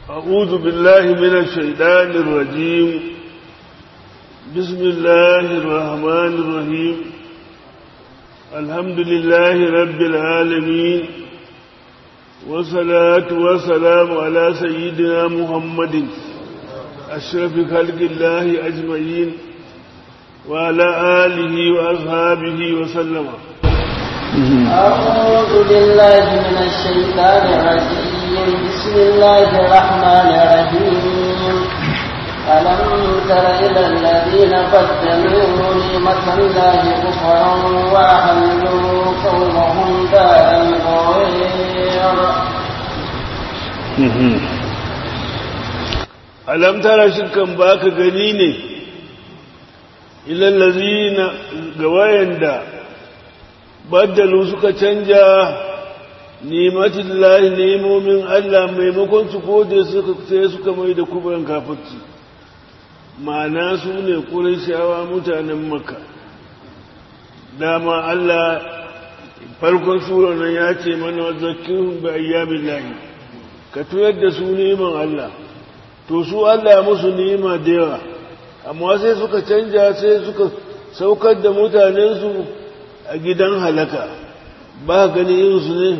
أعوذ بالله من الشيطان الرجيم بسم الله الرحمن الرحيم الحمد لله رب العالمين والصلاة والسلام على سيدنا محمد أشرف خلق الله أجمعين وعلى آله وأصحابه وسلم أعوذ بالله من الشيطان الرجيم بسم الله الرحمن الرحيم ألم تر إلى الذين بدلوا نعمة الله كفرا وأحلوا قومهم دار الغير alam tara shirkan baka gani ne ilallazina ga wayanda baddalu suka canja nimatin lahi nemomin Allah maimakon su gode suka sai suka mai da kuban kafirci ma'ana su ne shawa mutanen makka dama Allah farkon sura nan ya ce mana zakirun bi ayyamin lahi ka tuyar da su neman Allah to su Allah ya musu nema da yawa amma sai suka canja sai suka saukar da mutanensu a gidan halaka ba gani irinsu ne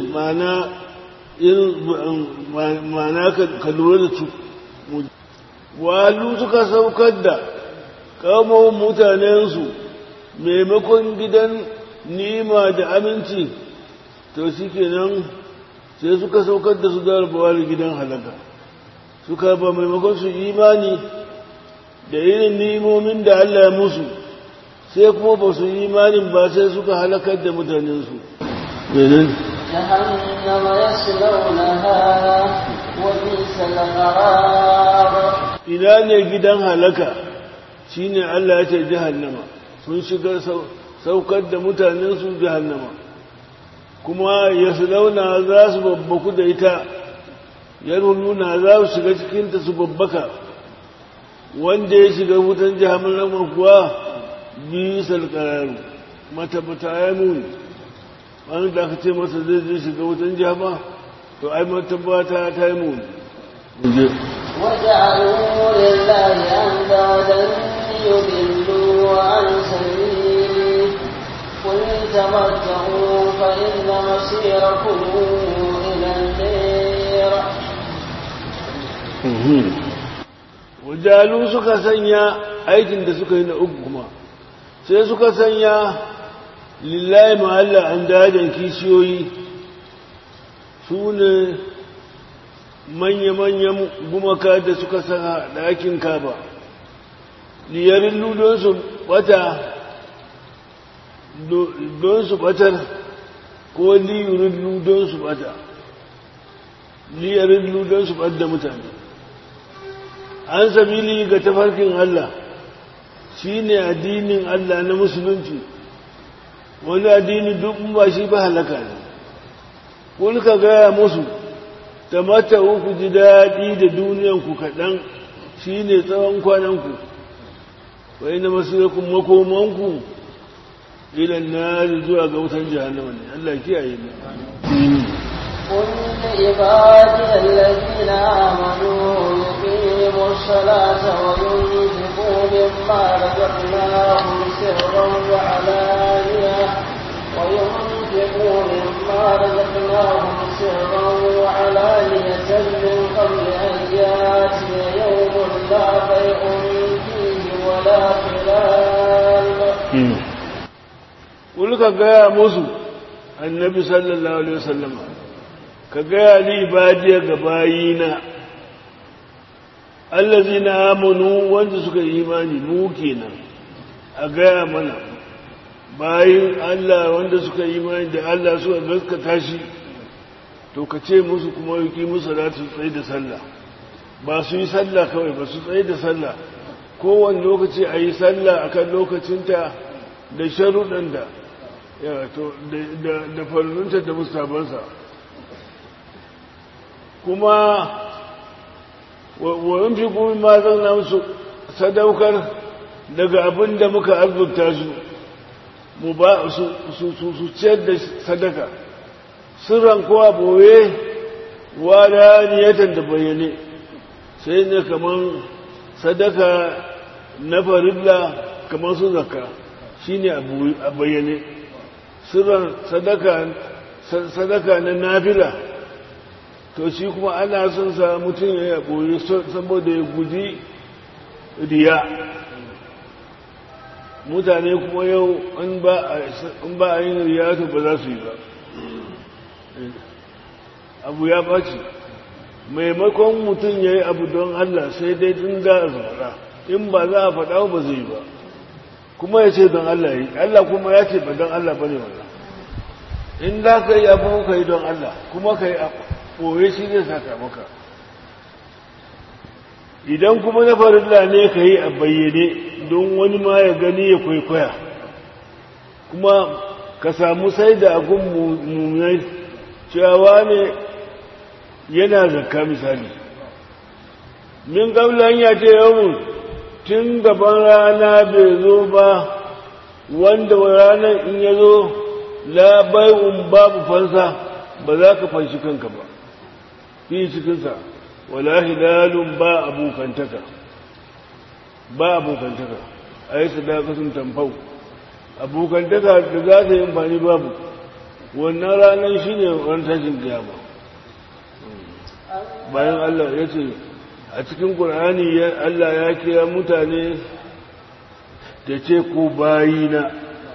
ma'ana ka lura da su walu suka saukar da kamar mutanensu maimakon gidan nima da aminci to shi kenan sai suka saukar da su da gidan halaka suka ba maimakon su imani da irin nimomin da Allah ya musu sai kuma ba su imanin ba sai suka halakar da mutanensu benin جهنم يصلونها وبئس القرار ina ne gidan halaka shine Allah ya ce jahannama sun shiga saukar da mutanensu jahannama kuma ya launa za su babbaku da ita yarununa za su shiga cikinta su babbaka wanda ya shiga wutan jahannama kuwa bisal qararu matabata ya muni wani da aka ce masa zai zai shiga wutan jahannama to ai matabata ta yi muni وجعلوا لله أندادا ليضلوا عن سبيله قل تمتعوا فإن مصيركم إلى النير wajalu suka sanya aikin da suka yi na uku kuma sai suka sanya lillahi ma'alla an dajin kishiyoyi su ne manya-manyan gumaka da suka saka ɗakin kaba liyarin don su bata don su batar ko liyarin don su bata liyarin don su bata mutane an sabili ga tafarkin Allah shi ne addinin Allah na musulunci wani addini duk ba shi ba halaka ne kulka gaya musu ta mata uku ji daɗi da duniyanku kaɗan shi ne tsawon kwananku wai na masirakun makomanku ilan na zuwa ga wutan jihannama ne Allah kiyaye ne قل لعبادي الذين آمنوا يقيموا الصلاة وينفقوا مما رزقناهم سرا وعلانية وينفقوا مما رزقناهم سرا وعلانية من قبل أن يأتي يوم لا بيع فيه ولا خلال قل كجاء موسى النبي صلى الله عليه وسلم ka gaya ni badiya ga bayina allazi na amonu wanda suka yi imani mu kenan a gaya mana bayin Allah wanda suka yi imani da Allah suka gaskata shi to ka ce musu kuma yuki musu za su tsaye da sallah ba su yi sallah kawai ba su tsaye da sallah kowane lokaci a yi sallah akan lokacinta da sharuɗan da da farunta da mustabansa kuma wayan fi kuma ma zan musu sadaukar daga abin da muka arzuta su mu ba su ciyar da sadaka sirran kowa boye wala niyatan da bayyane sai ne kaman sadaka na farilla kamar su zakka shine a bayyane sirran sadaka sadaka na nafila to shi kuma ana son sa mutum ya boye saboda ya guji riya mutane kuma yau in ba a yin riya to ba za su yi ba abu ya ɓaci maimakon mutum ya yi abu don Allah sai dai tun za a faɗa in ba za a faɗa ba zai ba kuma ya ce don Allah yi Allah kuma ya ce ba don Allah ba ne wannan in za ka yi abu ka yi don Allah kuma ka yi ɓoye shi zai saka maka idan kuma na farilla ne ka yi a bayyane don wani ma ya gani ya kwaikwaya kuma ka samu sai da agun mummunai cewa ne yana zakka misali min ƙaunar ya ce yawon tun gaban rana bai zo ba wanda ranar in ya zo labai'un babu fansa ba za ka fanshi kanka ba fi cikinsa wala hilalun ba abokantaka ba abokantaka a yi sadakatun tamfau abokantaka da za ta yi amfani babu wannan ranar shi ne ran tashin kiyama bayan Allah ya ce a cikin ƙur'ani Allah ya kira mutane da ce ko bayina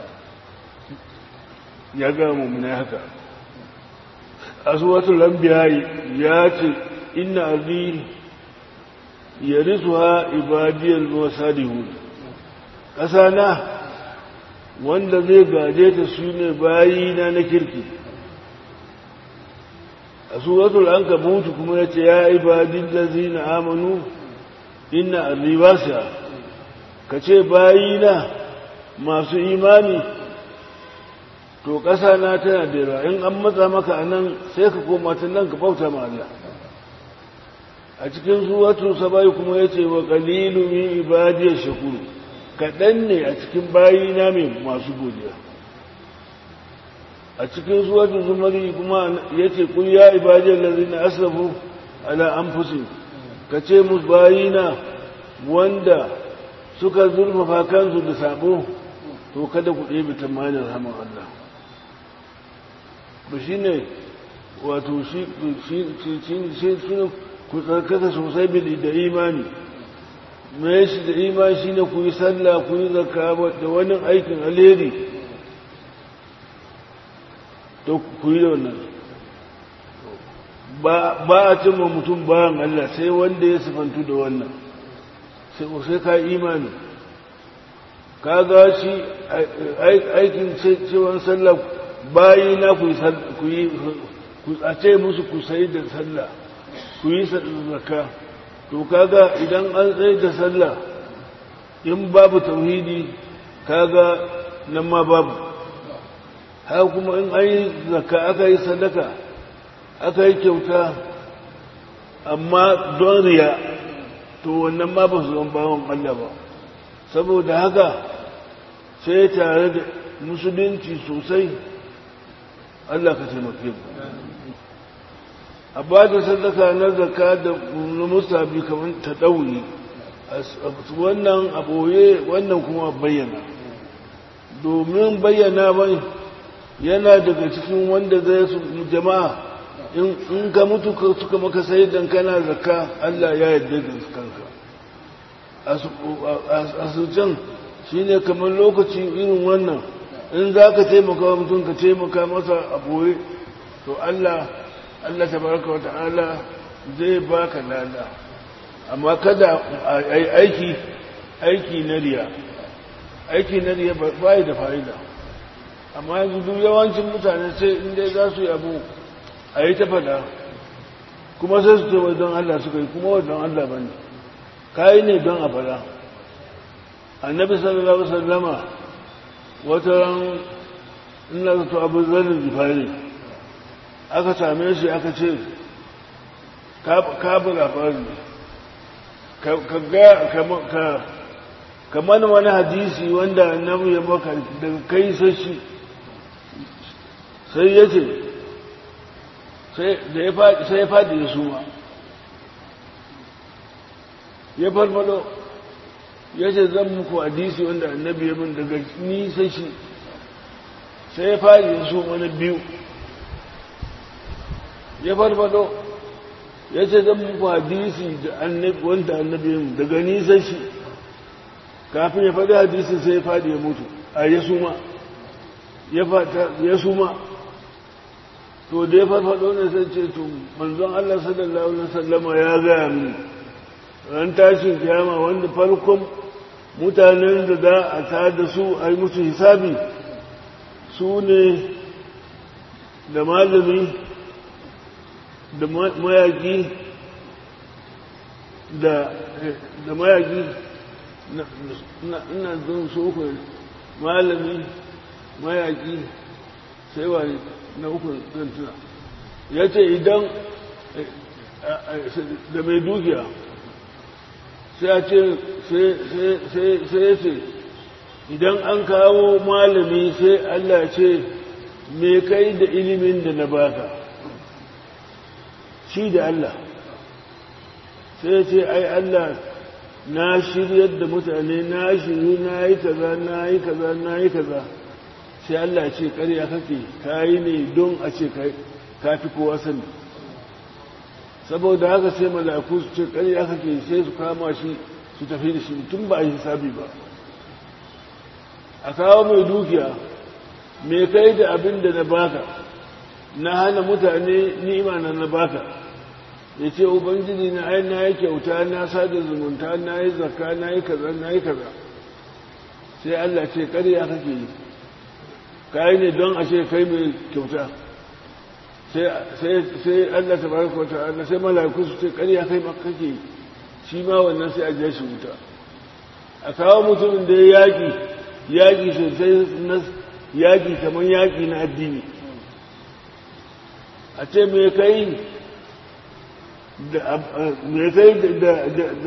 ya ga mummuna haka a suwatul lambiya ya ce inna ardi yarisuha ibadiyal musadihun ƙasa na wanda zai gaje ta su ne bayina na kirki a suratul an kabutu kuma ya ce ya ibadin lazina amanu inna arribasa ka ce bayina masu imani to ƙasa na tana da yawa in an matsa maka a nan sai ka koma ta nan ka bauta ma Allah a cikin suratul sabai kuma ya ce wa qalilu min ibadiyar shakuru kaɗan ne a cikin bayina mai masu godiya a cikin suwatun zumari kuma ya ce kun ya ibajiyar lalzina asafu ala an fusi ka ce musu bayina wanda suka zurfafa kansu da sabo to kada ku ɗebe tamanin rahaman Allah ba shi ne wato shi ku tsarkaka sosai bili da imani mai shi da imani shi ne ku yi sallah ku yi zaka da wani aikin alheri to ku yi da wannan ba a cimma mutum bayan Allah sai wanda ya sifantu da wannan sai ka imani ka ga shi aikin cewan sallah bayi na ku yi ku tsace musu ku sai da sallah ku yi zaka to kaga idan an tsaye da sallah in babu tauhidi kaga nan ma babu haka kuma in an yi zaka aka yi sadaka aka yi kyauta amma don riya to wannan ma ba su zan bawon Allah ba saboda haka sai tare da musulunci sosai Allah ka taimake mu a ba da sadaka na zaka da na musabi kamar ta ɗauri wannan a ɓoye wannan kuma bayyana domin bayyana bai yana daga cikin wanda zai su jama'a in ka mutu suka maka sai dan kana zakka Allah ya yarda da kanka a sucan shi ne kamar lokaci irin wannan in za ka taimaka wa mutum ka taimaka masa a ɓoye to Allah Allah tabaraka wa ta'ala zai baka lada amma kada aiki aiki na riya aiki na riya ba da fa'ida amma yanzu duk yawancin mutane sai inda za su yi abu a yi ta fada kuma sai su ce don Allah suka yi kuma don Allah ba ne kayi ne don a fada annabi sallallahu alaihi wasallama wata ran ina zato abu zanen jifari aka same shi aka ce ka bi labari ka mana wani hadisi wanda annabi ya maka daga kai sashi sai ya ce sai ya faɗi ya suma ya farfado ya ce zan muku hadisi wanda annabi ya min daga nisa shi sai ya fari su mana biyu ya farfado ya ce zan muku hadisi da annabi wanda annabi ya min daga nisa shi kafin ya faɗi hadisi sai ya faɗi ya mutu a ya suma ya suma to da ya farfado ne sai ce to manzon Allah sallallahu alaihi wasallama ya gaya mini ran tashin kiyama wanda farkon mutanen da za a ta da su a yi musu hisabi su ne da malami da mayaki da mayaki ina zan so ku malami mayaki sai wa na uku zan tuna ya ce idan da mai dukiya sai a ce sai ya ce idan an kawo malami sai Allah ce me kai da ilimin da na baka shi da Allah sai ya ce ai Allah na shiryar da mutane na shiryu na yi kaza na yi kaza na yi kaza sai Allah ce ƙarya kake kayi ne don a ce ka fi kowa sani saboda haka sai malaku su ce ƙarya kake sai su kama shi su tafi da shi tun ba a yi hisabi ba a kawo mai dukiya mai kai da abin da na baka na hana mutane ni'ima na na baka ya ce ubangiji na ai na yi kyauta na sada zumunta na yi zakka na yi kaza na yi kaza sai Allah ce ƙarya kake yi kayi ne don a ce kai mai kyauta sai Allah ta baraka wata Allah sai mala'iku su ce ƙarya kai maka kake shi ma wannan sai a je shi wuta a kawo mutumin da ya yaƙi yaƙi sosai na yaƙi kamar yaƙi na addini a ce me kai da me kai da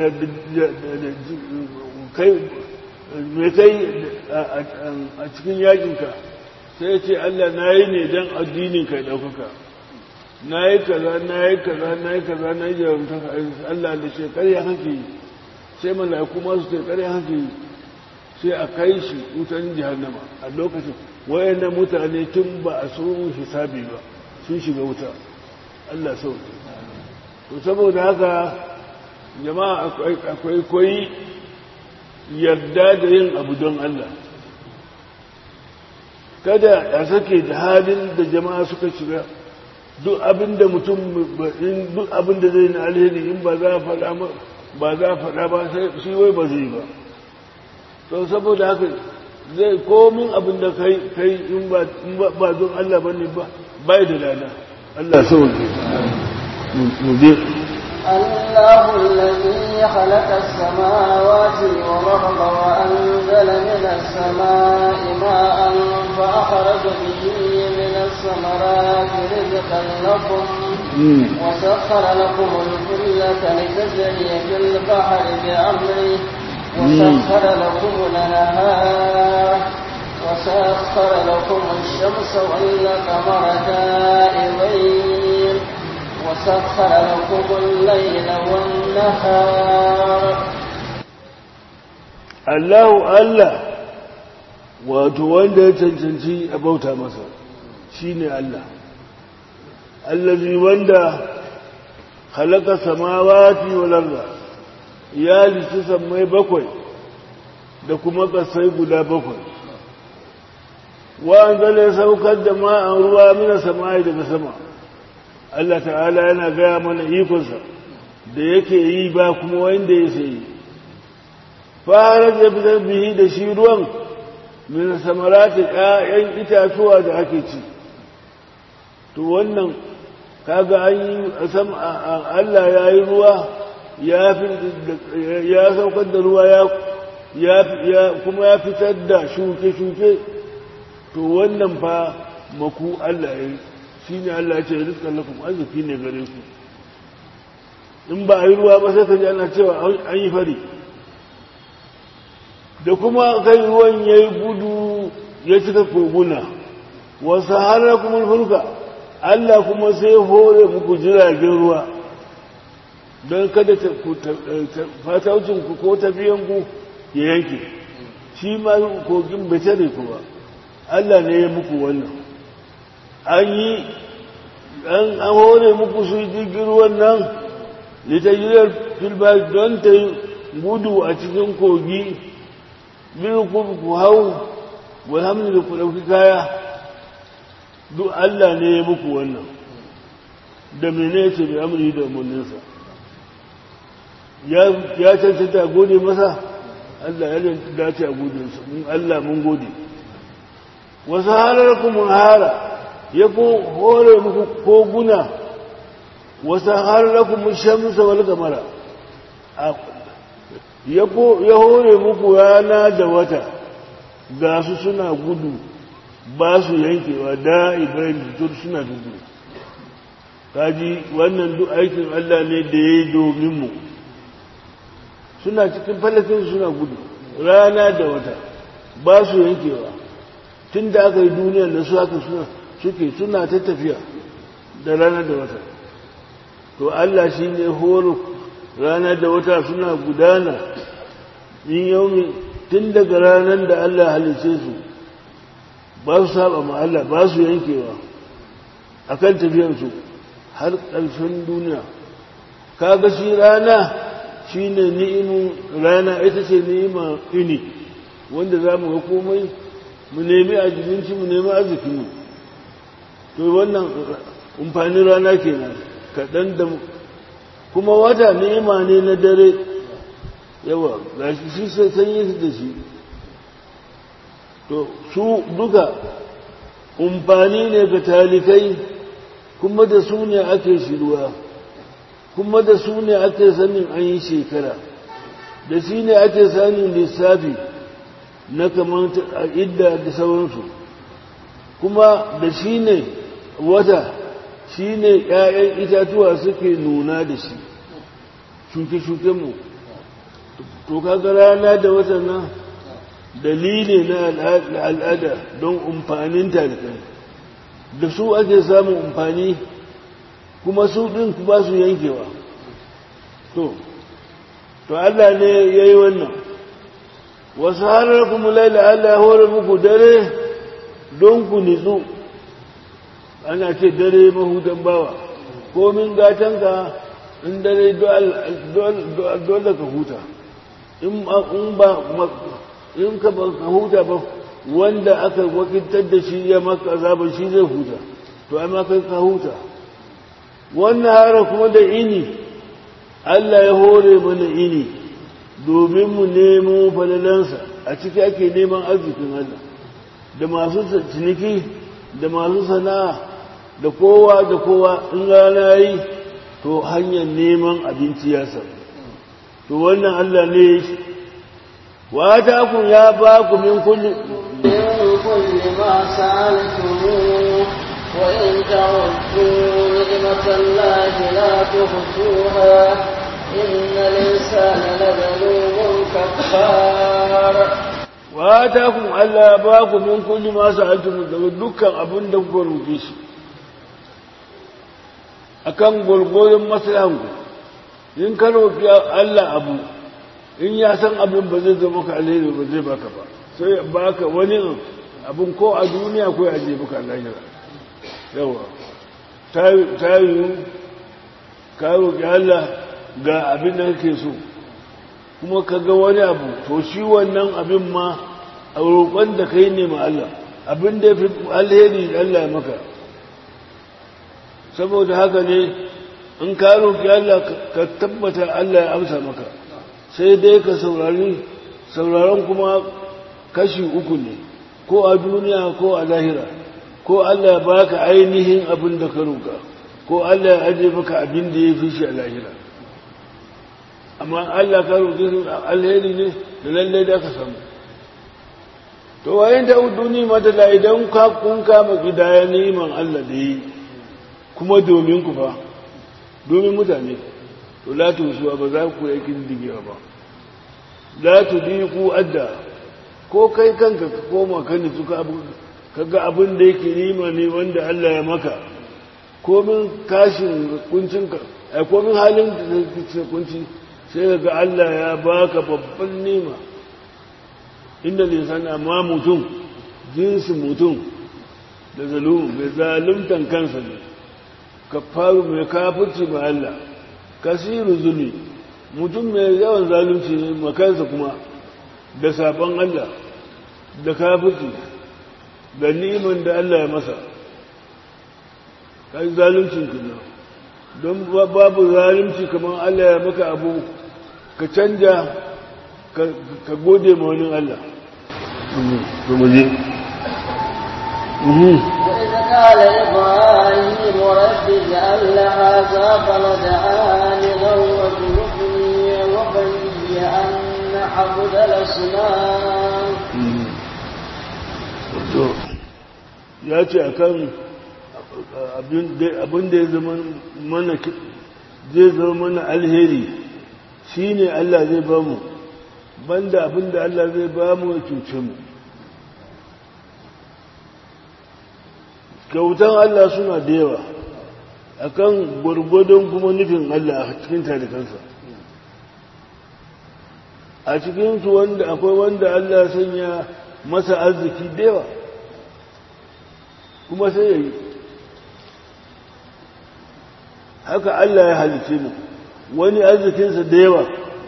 kai me kai a cikin yaƙinka sai ce Allah na yi ne don addinin kai ɗaukaka na yi kaza na yi kaza na yi kaza na yi jarumtaka Allah da ce ƙarya hake yi sai mala'iku masu ce ƙarya hake yi sai a kai shi wutan jihannama a lokacin wayannan mutane tun ba a so hisabi ba sun shiga wuta Allah sau to saboda haka jama'a akwai koyi yarda da yin abu don Allah kada a sake da halin da jama'a suka shiga duk abin da mutum duk abin da zai na alheri in ba za a faɗa ba za a faɗa ba shi wai ba zai ba to saboda haka zai komin abin da kai kai in ba don Allah bane ba bai da lana Allah sauke mu je الله الذي خلق السماوات والأرض وأنزل من السماء ماء فأخرج به من الثمرات رزقا لكم وسخر لكم الفلك لتجري في البحر بأمره وسخر لكم الأنهار وسخر لكم الشمس والقمر دائبين وسخر لكم الليل والنهار الله الله wato wanda ya cancanci a bauta masa shine Allah allazi wanda halaka samawati wal arda ya lici sammai bakwai da kuma kasai guda bakwai wa anzala ya saukar da ma'an ruwa mina samai daga sama Allah ta'ala yana gaya mana ikonsa da yake yi ba kuma wanda ya sayi fara da fitar bihi da shi ruwan min samarati ƴaƴan itatuwa da ake ci to wannan kaga an yi Allah ya yi ruwa ya ya saukar da ruwa ya kuma ya fitar da shuke-shuke to wannan fa maku Allah ya yi shi ne Allah ya ce rizkan lakum arziki ne gare ku in ba a yi ruwa ba sai ka ji ana cewa an yi fari da kuma kai ruwan ya yi gudu ya cika koguna wasu har kuma fulka Allah kuma sai hore muku jiragen ruwa don kada fataucinku ko tafiyanku ya yanke shi ma kogin bai tare ku ba Allah ne ya muku wannan an yi an hore muku su jirgin wannan litajiyar filba don ta yi gudu a cikin kogi biyu ku hau walhamdu da ku ɗauki kaya duk Allah ne ya muku wannan da mene ce mai amuri da umarninsa ya cancanta gode masa Allah ya dace a gode in Allah mun gode wasu harar kuma hara ya ko hore muku koguna wasu harar kuma shamsa wal kamara ya hore muku rana da wata ga su suna gudu ba su yankewa da ibrahim da suna gudu kaji wannan duk aikin Allah ne da ya yi domin mu suna cikin falakin suna gudu rana da wata ba su yankewa tun da aka yi duniya da su haka suna suke suna ta tafiya da rana da wata to Allah shi ne horo rana da wata suna gudana in yaumi tun daga ranar da Allah halice su ba su saba ma Allah ba su yankewa akan tafiyansu har ƙarshen duniya kaga shi rana shi ne ni'imin rana ita ce ni'ima ini wanda za mu ga komai mu nemi ajibinci mu nemi arzikinmu to wannan amfanin rana kenan kaɗan da kuma wata ni'ima ne na dare yawa ga shi shi sai sanyi da shi to su duka amfani ne ga talikai kuma da su ne ake shiruwa kuma da su ne ake sanin an yi shekara da shi ne ake sanin lissafi na kamar a idda da sauransu kuma da shi ne wata shi ne ‘ya'yan itatuwa suke nuna da shi shuke-shukenmu to kaga rana da watan nan dalili na al'ada don umfanin talibai da su ake samun umfani kuma su ɗin ba su yankewa to to Allah ne ya yi wannan wasu harar kuma laila Allah ya hore muku dare don ku nitsu ana ce dare mahutan bawa komin gatanka in dare dole ka huta in ba in ka huta ba wanda aka wakiltar da shi ya maka azabar shi zai huta to amma kai ka huta wannan hara kuma da ini Allah ya hore mana ini domin mu nemo falalansa a ciki ake neman arzikin Allah da masu ciniki da masu sana'a da kowa da kowa in rana yi to hanyar neman abinci ya samu to wannan Allah ne wa ta ku ya ba ku min kulli كل ما سألتموه وإن تعدوا نعمة الله لا تحصوها إن الإنسان لظلوم كفار وآتاكم ألا باكم من كل ما سألتم daga dukkan abin da kuka roƙe shi akan gwargwaron maslahanku in ka roƙi Allah abu in ya san abin ba zai zama ka alheri ba zai baka ba sai baka wani abin ko a duniya ko a je baka lahira yawa ta yi ka roƙi Allah ga abin da kake so kuma ka ga wani abu to shi wannan abin ma a roƙon da kai ne ma Allah abin da ya fi alheri Allah ya maka saboda haka ne in ka roƙi Allah ka tabbata Allah ya amsa maka sai dai ka saurari sauraron kuma kashi uku ne ko a duniya ko a lahira ko Allah ya baka ainihin abin da ka roƙa ko Allah ya aje maka abin da ya fi shi a lahira amma Allah ka roƙi alheri ne da lallai da ka samu to wayan da duni mata la idan ka kun kama gidaya neman Allah da yi kuma domin ku fa domin mutane to la tusuwa ba za ku yi digewa ba la tudiku adda ko kai kanka ka koma kan ni suka abu kaga abin da yake nima ne wanda Allah ya maka komin kashin kuncinka a komin halin da ke kunci sai ga Allah ya baka babban nima inda lisan amma mutum jinsin mutum da zalum mai zaluntan kansa ne ka faru mai kafirci ba Allah kasiru zuli mutum mai yawan zalunci ne makansa kuma da sabon Allah da kafirci da niman da Allah ya masa kai zaluncin kina don babu zalunci kamar Allah ya maka abu ka canja ka gode ma wani Allah وإذ قال إبراهيم رب اجعل هذا بلد آمنا واجنبني وبني أن نعبد الأصنام ya ce a kan abin da ya zama mana zai zama mana alheri shi ne Allah zai ba mu banda abin da Allah zai ba mu ya cuce mu kyautan Allah suna da yawa akan gwargwadon kuma nufin Allah a cikin tarikansa a cikinsu wanda akwai wanda Allah sanya masa arziki da yawa kuma sai ya yi haka Allah ya halice mu wani arzikinsa da yawa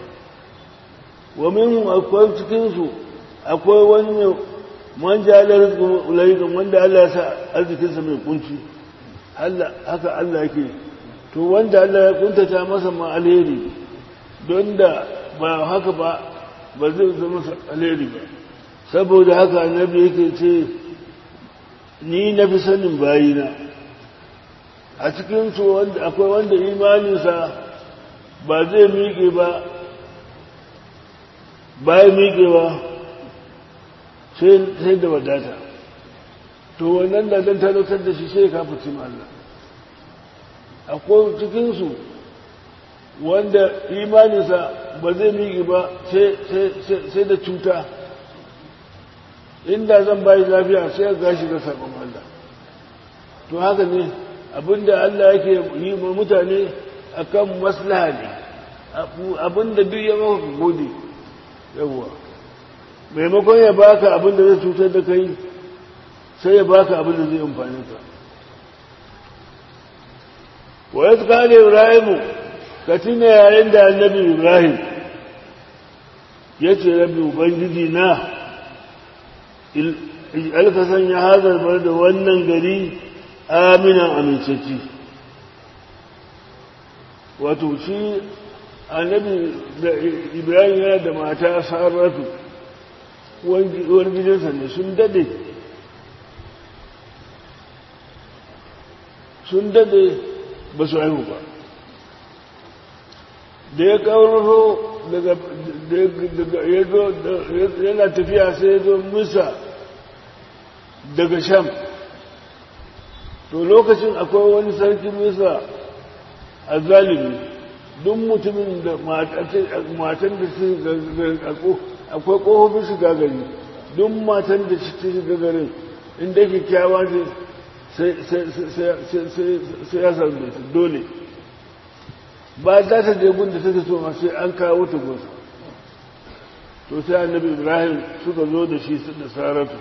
wa minhum akwai cikinsu akwai wani man jalar ulaikan wanda Allah ya sa arzikinsa mai kunci haka Allah yake to wanda Allah ya kuntata masa ma alheri don da ba haka ba ba zai zama alheri ba saboda haka annabi yake ce ni na fi sanin bayina a cikinsu akwai wanda imaninsa ba zai miƙe ba bayan miƙewa sai da wadata to wannan da don talautar da shi sai ka fi Allah akwai cikinsu wanda imaninsa ba zai miƙe ba sai da cuta inda zan bayi lafiya sai ya gashi da sabon Allah to haka ne abinda Allah yake yi ma mutane akan maslaha ne abinda duk ya maka gode yawwa maimakon ya baka abinda zai cutar da kai sai ya baka abinda zai amfani ka wa ya kare ibrahimu ka tuna yayin da annabi ibrahim ya ce rabbi ubangiji na alka sanya hazar bar da wannan gari aminan amincacci wato shi annabi da ibrahim yana da mata sarratu uwar gidansa ne sun dade sun dade ba su haihu ba da ya kawo daga yana tafiya sai ya zo musa daga sham to lokacin akwai wani sarki musa a zalimi duk mutumin da matan da su akwai ƙofofin shiga gari duk matan da su shiga garin inda kyakkyawa ce sai ya sami dole ba za ta je gun da take so ma sai an kawo ta gunsa to sai annabi ibrahim suka zo da shi da saratu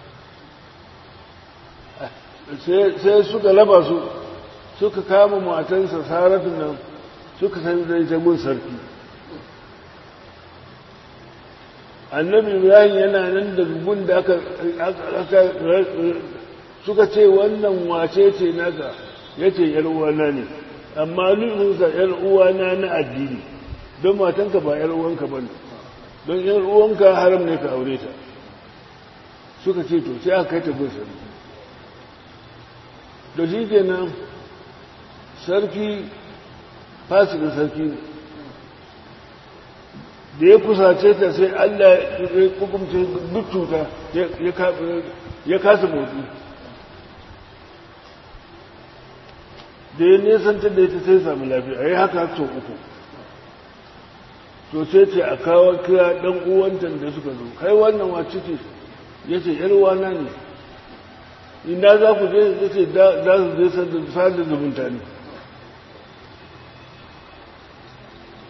sai suka laba su suka kama matansa saratu nan suka san zai ta gun sarki annabi ibrahim yana nan da gun da aka suka ce wannan wace ce naka ya ce uwana ne amma nufinsa uwana na addini don matanka ba uwanka ba ne don uwanka haram ne ka aure ta suka ce to sai aka kai ta gun sarki da shi kenan sarki fasikin sarki ne da ya kusace ta sai allah ya hukumce duk cuta ya kasa motsi da ya nesanta da ita sai sami lafiya a yi haka sau uku to sai ce a kawo kira ɗan uwantan da suka zo kai wannan wacce ce ya ce wana ne ina za ku je ya ce za su je sada zumunta ne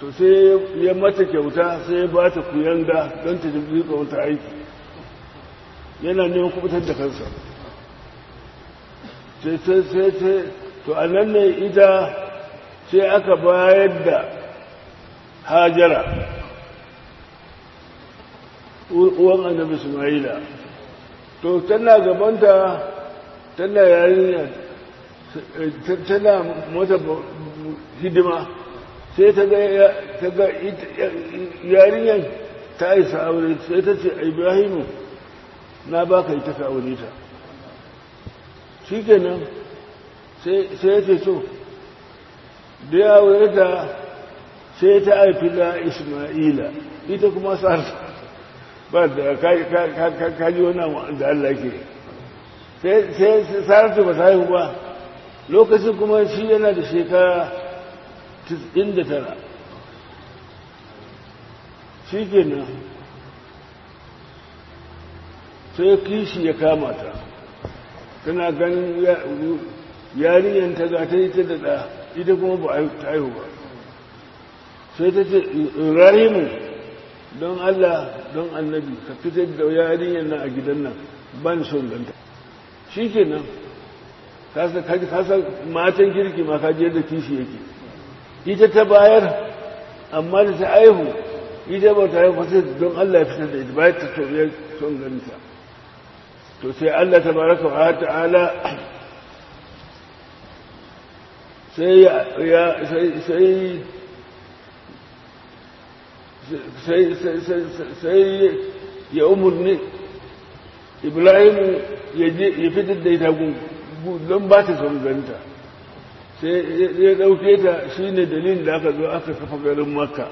to sai ya mata kyauta sai ya ba ta kuyanga don ta jirgi wata aiki yana neman kubutar da kansa sai sai sai sai to a nan ne ita sai aka bayar da hajara uwan annabi ismaila to tana gabanta tana yarinya tana mata hidima sai ta ga yarinyar ta isa aure sai ta ce ibrahimu na ba ka ita ka aure ta shi kenan sai ya ce so da ya aure ta sai ta haifi da ismaila ita kuma sa'ar ba da kaji wannan da Allah ke sai saratu ba ta haihu ba lokacin kuma shi yana da shekara 99 shi kenan sai kishi ya kama ta tana ganin yarinyar ta ga ta yi ta da ita kuma ba ta haihu ba sai ta ce rahimu don Allah don annabi ka fitar da yarinyar nan a gidan nan ban son ganta shi ke nan kasa matan kirki ma kaji yadda kishi yake ita ta bayar amma da ta aihu ita ba ta haihu sai don Allah ya fitar da ita bayan ta tauriyar son ganta to sai Allah ta baraka wa ta'ala sai ya sai sai ya umarni ibrahim ya fitar da ita don ba ta son ganta sai ya ɗauke ta shi ne dalilin da aka zo aka kafa garin makka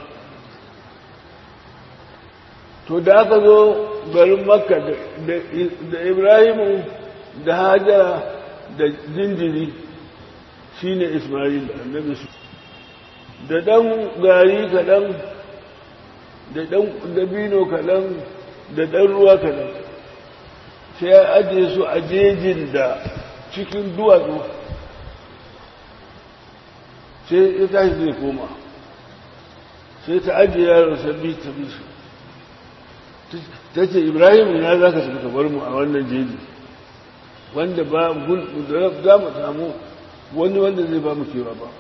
to da aka zo garin makka da ibrahim da hajara da jinjiri shi ne ismail annabi su da ɗan gari kaɗan da ɗan dabino kaɗan da ɗan ruwa kaɗan sai ya ajiye su a jejin da cikin duwatsu sai ya tashi zai koma sai ta ajiye yaron sabbi ta bi su ta ce ibrahim ina za ka tafi bar mu a wannan jeji wanda ba za mu samu wani wanda zai ba mu kewa ba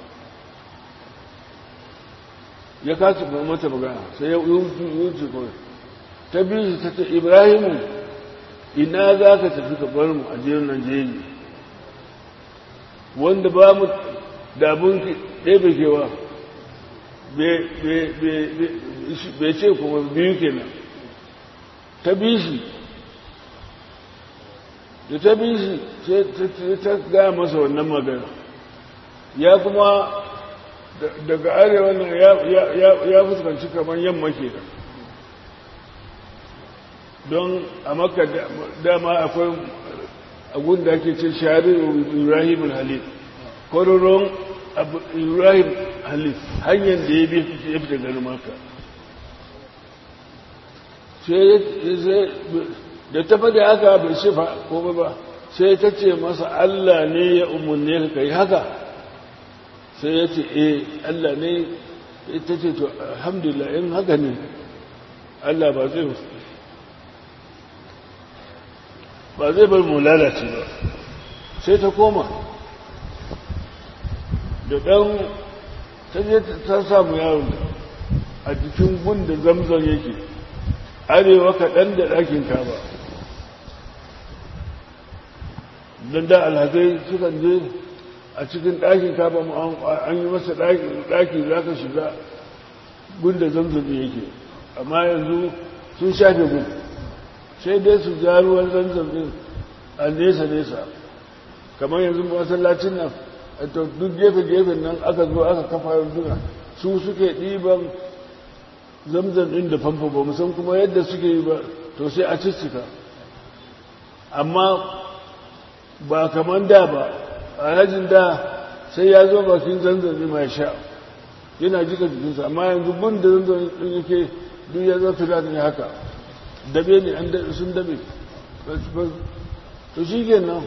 ya kasu ba mata magana sai ya wuce kawai ta biyu ta ce ibrahimu ina za ka tafi ka bar mu a nan jeji wanda ba mu da abin ɗebe kewa bai ce kuma biyu kenan ta bi shi da ta bi shi sai ta gaya masa wannan magana ya kuma daga arewa nan ya fuskanci kamar yamma ke da don a maka dama akwai agun da ake ce shari ibrahim halil kwaroron ibrahim halil hanyar da ya bi ya fita garin maka da ta faɗi haka bai shifa ko ba sai ta ce masa allah ne ya umarne ka kai haka sai ya ce eh Allah ne ta ce to alhamdulillah in haka ne Allah ba zai ba zai bar mu lalace ba sai ta koma da ɗan ta je ta samu yaron a jikin gunda zamzam yake arewa kaɗan da ɗakin kaba don da alhazai sukan je a cikin ɗakin kaba an yi masa ɗaki za ka shiga gunda zamzam yake amma yanzu sun shafe gun sai dai su ja ruwan zamzam ɗin a nesa-nesa kamar yanzu masallacin nan to duk gefe-gefen nan aka zo aka kafa yanzuna su suke ɗiban zamzam ɗin da famfo ba musan kuma yadda suke yi ba to sai a ciccika amma ba kamar da ba a hajjin da sai ya zo bakin zanzan mai sha yana jika jikinsa amma yanzu gun da zanzan ɗin yake duk ya zafi da ne haka dabe ne an sun dabe to shi nan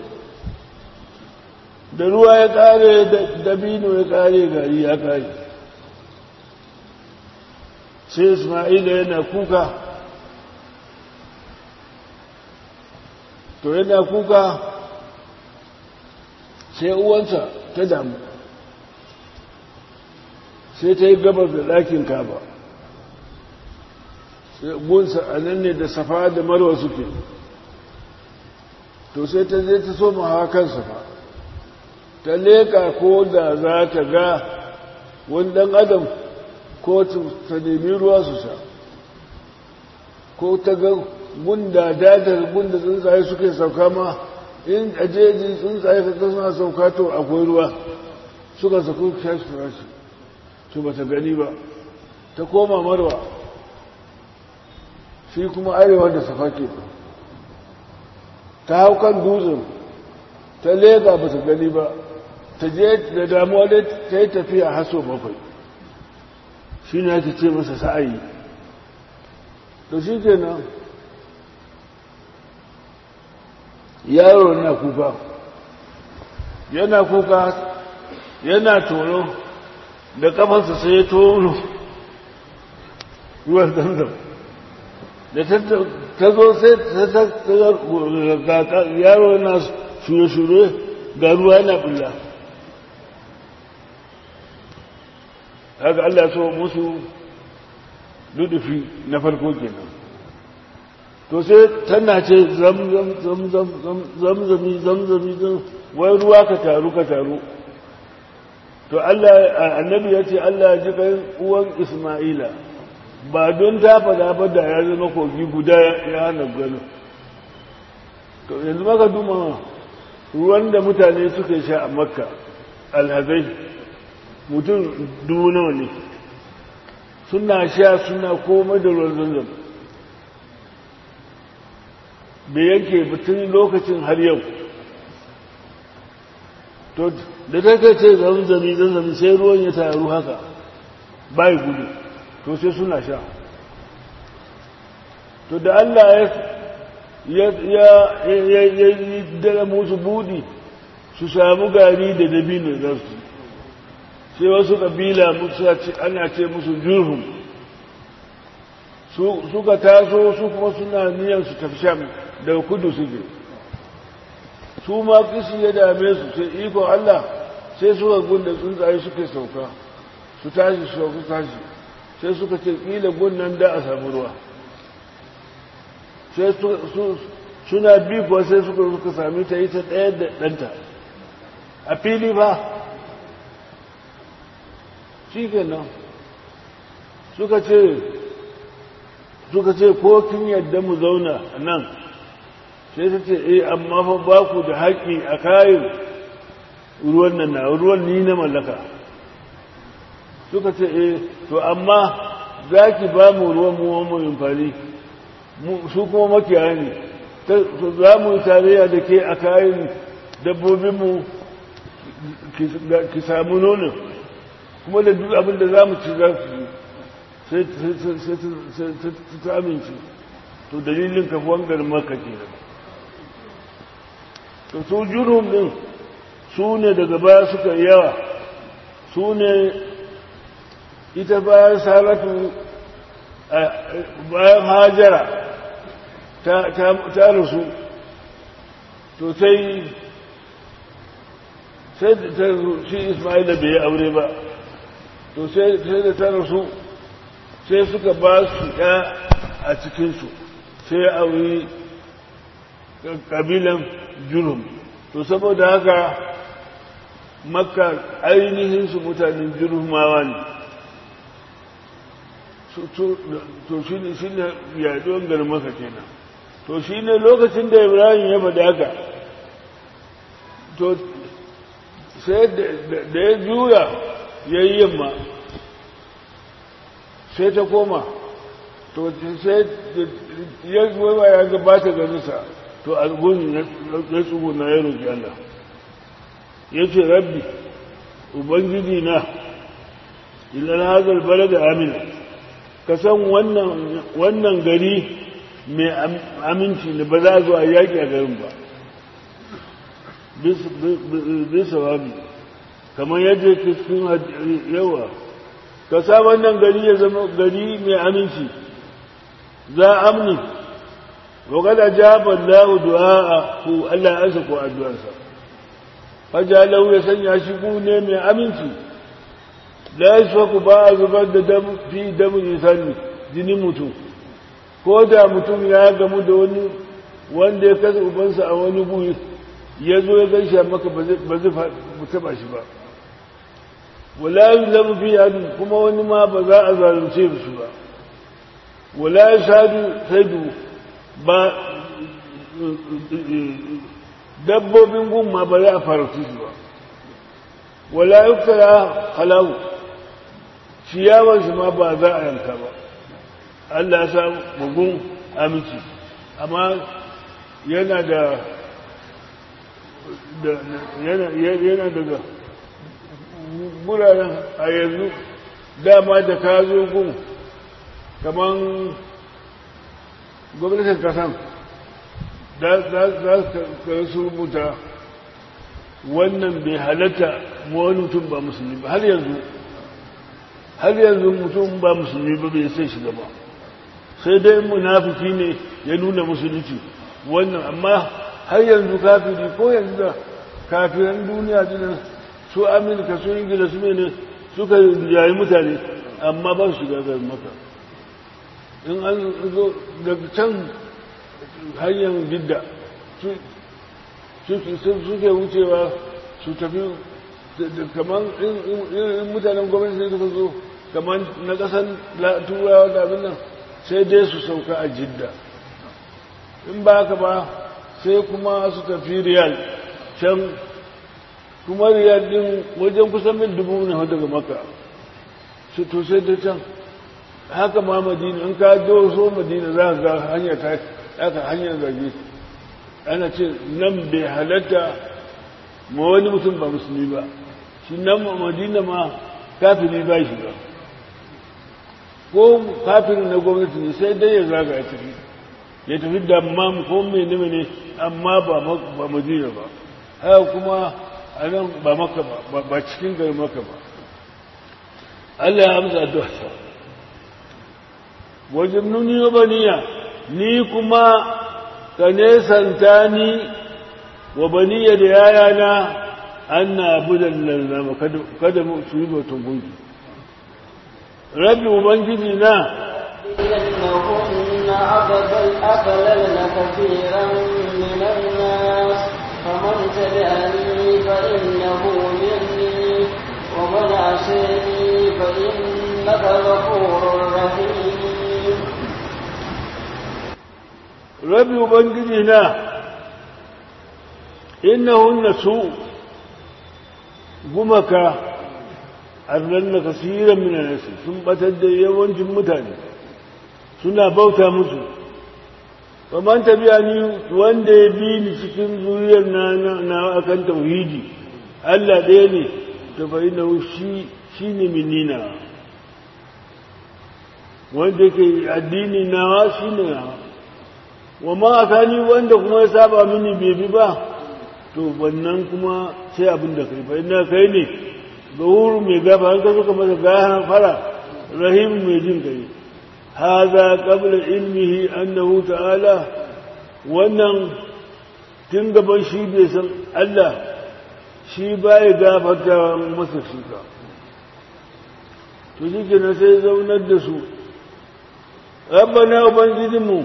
da ruwa ya kare dabino ya kare gari ya kare sai isma'ila yana kuka to yana kuka sai uwansa ta damu sai ta yi gabar da ɗakin kaba gunsa a nan ne da safa da marwa suke to sai ta je ta so hawa kan safa ta leka ko da za ta ga wani ɗan adam ko ta nemi ruwa su sha ko ta ga gunda dadar gunda tsuntsaye suke sauka ma in ajeji tsuntsaye ka suna sauka to akwai ruwa suka saku shashi rashi su ba ta gani ba ta koma marwa shi kuma arewa da safa ke ta hau kan dutsen ta lega ba ta gani ba ta je da damuwa dai ta yi tafiya haso bakwai shi ne ake ce masa sa'ayi to shi ke nan yaro na kuka yana kuka yana tono da kafansa sai ya tono ruwan zamzam da ta zo sai ta yaro yana shure-shure ga ruwa yana bulla haka Allah so musu dudufi na farko kenan to sai tana ce zamzami zamzami wai ruwa ka taru ka taru to Allah annabi ya ce Allah ji kai uwan Isma'ila ba don ta fada ba da ya zama kogi guda ya hana gano to yanzu maka duma ruwan da mutane suka sha a makka alhazai mutum dubu nawa ne suna sha suna komai da ruwan zanzan da yanke batun lokacin har yau to da ta kai ce zanzami zanzami sai ruwan ya taru haka bai gudu to sai suna sha to da Allah ya ya yi dara musu budi su samu gari da dabino za su sai wasu kabila ana ce musu jurhum suka taso su kuma suna niyan su tafi sham daga kudu suke su ma kishi ya dame su sai ikon Allah sai suka gunda tsuntsaye suke sauka su tashi su sauka tashi sai suka ce ƙila gunnan da a samu ruwa sai suna bi kuwa sai suka suka sami ta yi ta ɗaya da ɗanta a fili ba shi nan suka ce suka ce ko kin yadda mu zauna nan sai ta ce eh amma fa ba ku da haƙƙi a kayan ruwan nan na ruwan ni na mallaka suka ce eh to amma za ki ba mu ruwan mu mu amfani su kuma makiyaya ne za mu yi tarayya da ke a kayan dabbobinmu ki samu nonon kuma da duk abin da za mu ci za su sai ta amince to dalilin kafuwan garin maka ke da to su jurum din su ne daga baya suka yawa su ne ita bayan salatu bayan hajara ta rasu to sai sai da shi ismaila bai yi aure ba to sai da ta rasu sai suka ba su ya a cikinsu sai ya auri kabilan jurum to saboda haka makka ainihin su mutanen jurumawa ne to shi ne shi ne yaduwan garin maka kenan to shi ne lokacin da ibrahim ya faɗi haka to sai da ya juya ya yi yamma sai ta koma to sai ya zuwa ya gabata ganinsa to alguni ya tsuguna ya roƙi Allah ya ce rabbi ubangiji na ilal hazal bala da amina ka san wannan gari mai aminci ne ba za a zo a yaƙi a garin ba bisa wabi kamar yadda cikin yawa ka sa wannan gari ya zama gari mai aminci za amni wa kada jaba Allah du'a ku Allah ya ansa ko addu'arsa fajalau ya sanya shi ku ne mai aminci la yasfaku ba a zubar da dam fi damin insani jinin mutum ko da mutum ya gamu da wani wanda ya kasa ubansa a wani guri ya zo ya gaishe maka ba zai taba shi ba wala yi zama fi yadu kuma wani ma ba za a zalunce su ba wala ya sadu saidu ba dabbobin gun ma ba za a farautu su ba wala yi kara halahu ciyawar shi ma ba za a yanka ba Allah ya sa mugun aminci amma yana da yana daga guraren a yanzu dama da ka zo gun kamar gwamnatin kasan za ka su rubuta wannan bai halatta wani mutum ba musulmi ba har yanzu har yanzu mutum ba musulmi ba bai sai shiga ba sai dai munafiki ne ya nuna musulunci wannan amma har yanzu kafiri ko yanzu da kafiran duniya dinan su amurka su ingila su ne suka yayi mutane amma ba su shiga garin maka in an zo daga can hanyar gidda suke wucewa su tafi kamar in mutanen gwamnati ne suka zo kamar na kasan turawa da abin nan sai dai su sauka a jidda in ba haka ba sai kuma su tafi riyal can kuma riyal din wajen kusan mil dubu ne daga maka su to sai da can haka ma madina in ka so madina za ka ga hanyar ta aka hanyar zage ana ce nan bai halatta ma wani mutum ba musulmi ba shi nan madina ma kafiri ba shi ba ko kafirin na gwamnati ne sai dai ya zaga ya tafi ya tafi da amma ko mai nime ne amma ba madina ba haka kuma a nan ba maka ba ba cikin gari maka ba Allah ya amsa addu'a sa wajen nuni wa baniya ni kuma ka nesanta ni wa baniya da yayana an na budan lalama kada mu su yi batun gungi rabbi ubangiji na إنهن أضللن كثيرا من الناس فمن تبعني فإنه مني ومن عصيني فإنك غفور رحيم rabbi ubangiji na innahunna su gumaka arlanna kasiran min nasi sun batar da yawancin mutane suna bauta musu faman tabi'a ni wanda ya bi ni cikin zuriyar na na akan tauhidi Allah ɗaya ne to fa inna shi shine minina wanda ke addini nawa shine nawa wa ma akani wanda kuma ya saba mini bai bi ba to wannan kuma sai abin da kai fa inna kai ne gawuru mai gaba an kaso kamar da gaya fara rahim mai jin kai hadha qabla ilmihi annahu ta'ala wannan tun gaban shi bai san Allah shi bai gafarta masa shi ka to shi kenan sai zaunar da su rabbana ubangijinmu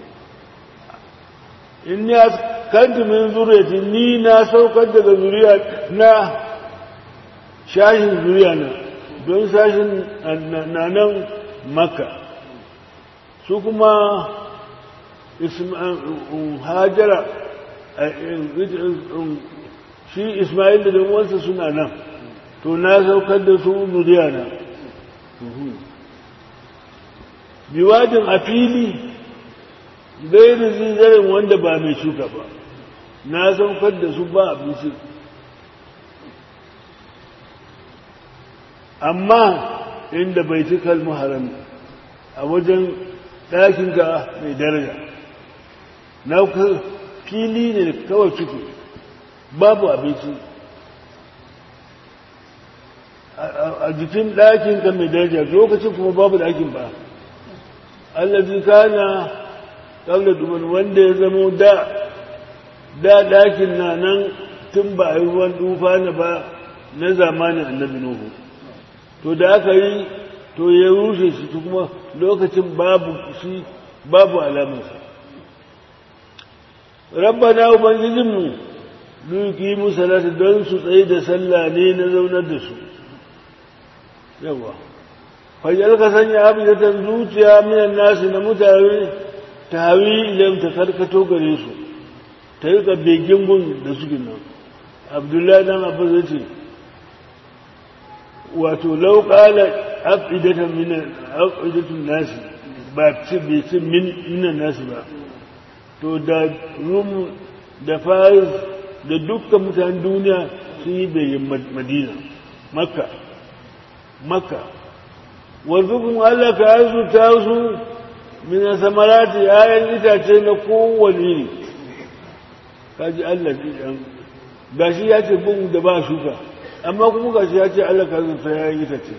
in ya kanti min zuriyati ni na saukar daga zuriya na shashin zuriya na don shashin na nan maka su kuma hajara shi ismail da wansa suna nan to na saukar da su zuriya na biwadin a fili gairin zinzarin wanda ba mai shuka ba na saukar da su ba abinci amma inda bai ci kalmu harami a wajen ɗakinka mai daraja na fili ne kawai ciki babu abinci a jikin ɗakin ka mai daraja lokacin kuma babu ɗakin ba allazi kana qabla duman wanda ya zamo da da ɗakin na nan tun ba a yi ruwan dufa na ba na zamanin annabi nuhu to da aka yi to ya rushe shi kuma lokacin babu shi babu alamarsa rabbana ubangijinmu duki mu salatu don su tsaye da sallah ne na zaunar da su yawa fajar ka sanya abidatan zuciya minan nasu na mutane ta hawi idan ta karkato gare su ta yi begen gun da suke nan abdullahi dan abu zai ce wato lauƙala abidatan minan abidatun nasi ba ce bai ce minan nasi ba to da rum da faris da dukkan mutanen duniya sun yi bayin madina makka makka warzukum Allah ka arzuta su min samarati ayan itace na kowane ne kaji Allah ɗan gashi ya ce bin da ba shuka amma kuma gashi ya ce Allah ka arzuta ayan itace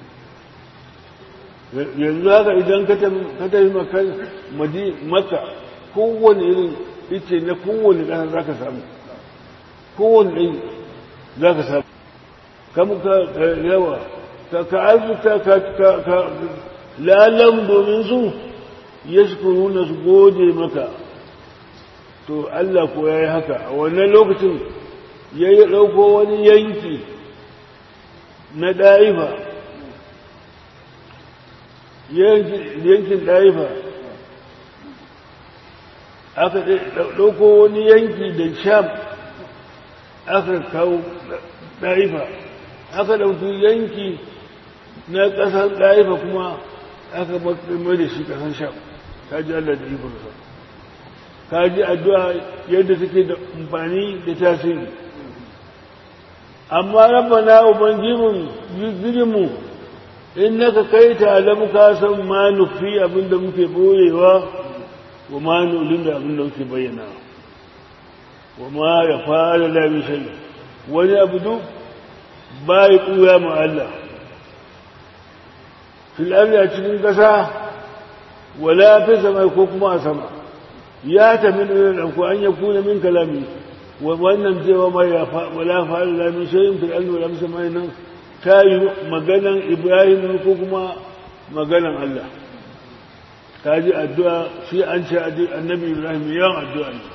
yanzu haka idan ka tafi makka kowane irin ice na kowane ƙasa za ka samu kowane ɗin za ka samu kamu ka yawa ka arzuta ka lalam domin su ya na su gode maka to Allah ko ya yi haka a wannan lokacin ya yi ɗauko wani yanki na ɗaifa yankin ɗaifa aka ɗauko wani yanki da sham aka kawo ɗaifa aka ɗauki yanki na ƙasar ɗaifa kuma aka mai da shi ƙasar sham ka ji Allah da ikonsa ka ji addu'a yadda take da amfani da tasiri amma rabbana ubangijin jirginmu in naka kai ta alamu ka san ma nufi abinda muke boyewa wa ma nulin da abinda muke bayyana wa ma ya fara lami shai wani abu duk ba ya ɓuya ma Allah fil'arri a cikin ƙasa wala fi sama ko kuma a sama ya tafi da ɗanku an ya kuna min kalami wannan cewa ma ya wala fara lami shayin fil'arri wala fi sama nan ta yi maganan ibrahim ko kuma maganan Allah ta ji addu'a shi an ce annabi ibrahim yawan addu'a ne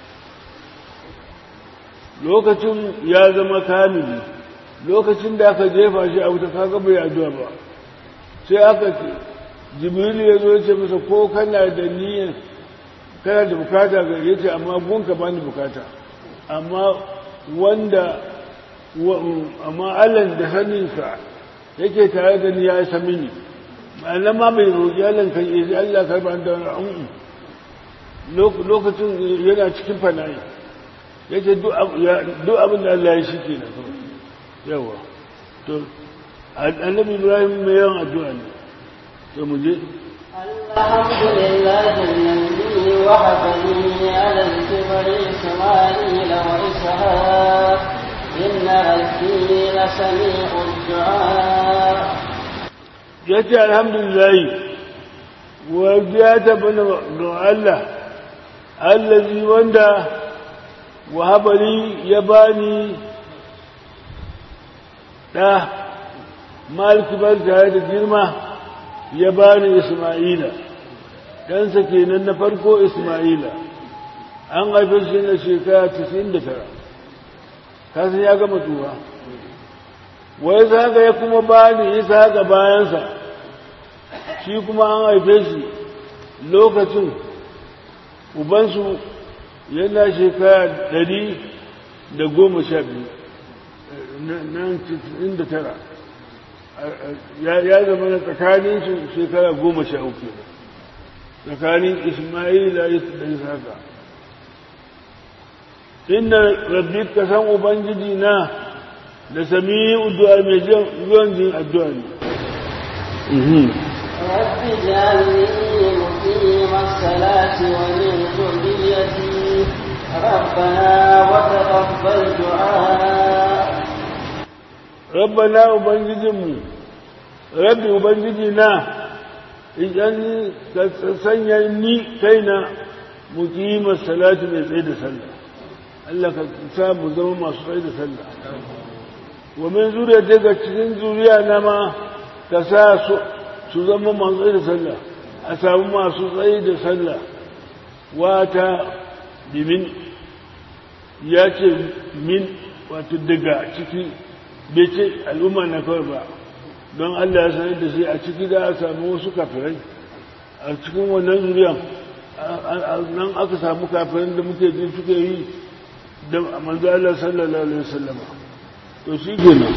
lokacin ya zama kamili lokacin da aka jefa shi a wuta kaga bai addu'a ba sai aka ce jibril ya zo ya ce masa ko kana da niyyar kana da bukata ga yace amma gunka bani bukata amma wanda amma Allah da saninsa yake tare da ni ya sami ni ma'ana ma bai roƙi Allah kan yi Allah karba da un'u lokacin yana cikin fana'i yake duk abin da Allah ya shi ke na yawa to annabi Ibrahim mai yawan addu'a ne to mu je الحمد لله الذي وهبني على الكبر إسماعيل وإسحاق إن ربي لسميع الدعاء yace alhamdulillah wajiya ta bana don Allah allazi wanda wahabari ya bani da maliki bar tare da girma ya bani Isma'ila ɗansa kenan na farko Isma'ila an haife shi na shekara 99 kasan ya gama tuwa wai zaga ya kuma bani isa ga bayansa shi kuma an haife shi lokacin ubansu yana shekara ɗari da goma sha biyu nan da tara ya zama na tsakanin su shekara goma sha uku tsakanin ismaila da isaka inda rabbi ka san ubangiji na da sami addu'a mai zuwan jin addu'a ne رب اجعلني مقيم الصلاة ومن ذريتي ربنا وتقبل دعاء rabbana ubangijinmu rabbi ubangiji na idan ka sanya ni kaina muqimar salati mai tsaye da sallah Allah ka sa mu zama masu tsaye da sallah wa min zuriya daga cikin zuriya na ma ka sa su zama masu tsaye da sallah a samu masu tsaye da sallah wata bimin ya ce min wato daga ciki bai ce al'umma na kawai ba don Allah ya sanar da shi a ciki da a samu wasu kafirai a cikin wannan zuriyan nan aka samu kafirai da muke jin suke yi da manzo Allah sallallahu alaihi wasallam to shi kenan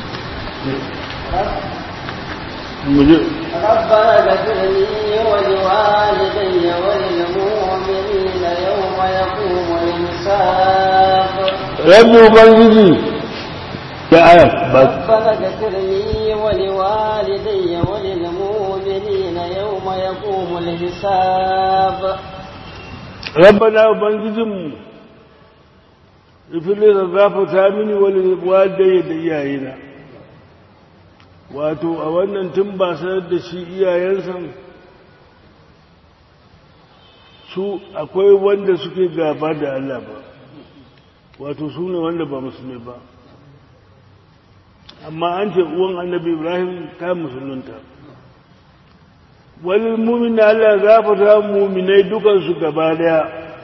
muje ربنا اغفر لي ولوالدي وللمؤمنين يوم يقوم الحساب rabbi ubangiji ya aya ba ربنا اغفر لي ولوالدي وللمؤمنين يوم يقوم الحساب rabbana ubangijinmu ifile ka gafata mini wani wadda da iyayena wato a wannan tun ba sanar da shi iyayensa su akwai wanda suke gaba da Allah ba wato su ne wanda ba musulmi ba amma an ce uwan annabi ibrahim ta musulunta wani mumin Allah gafata muminai dukansu gaba daya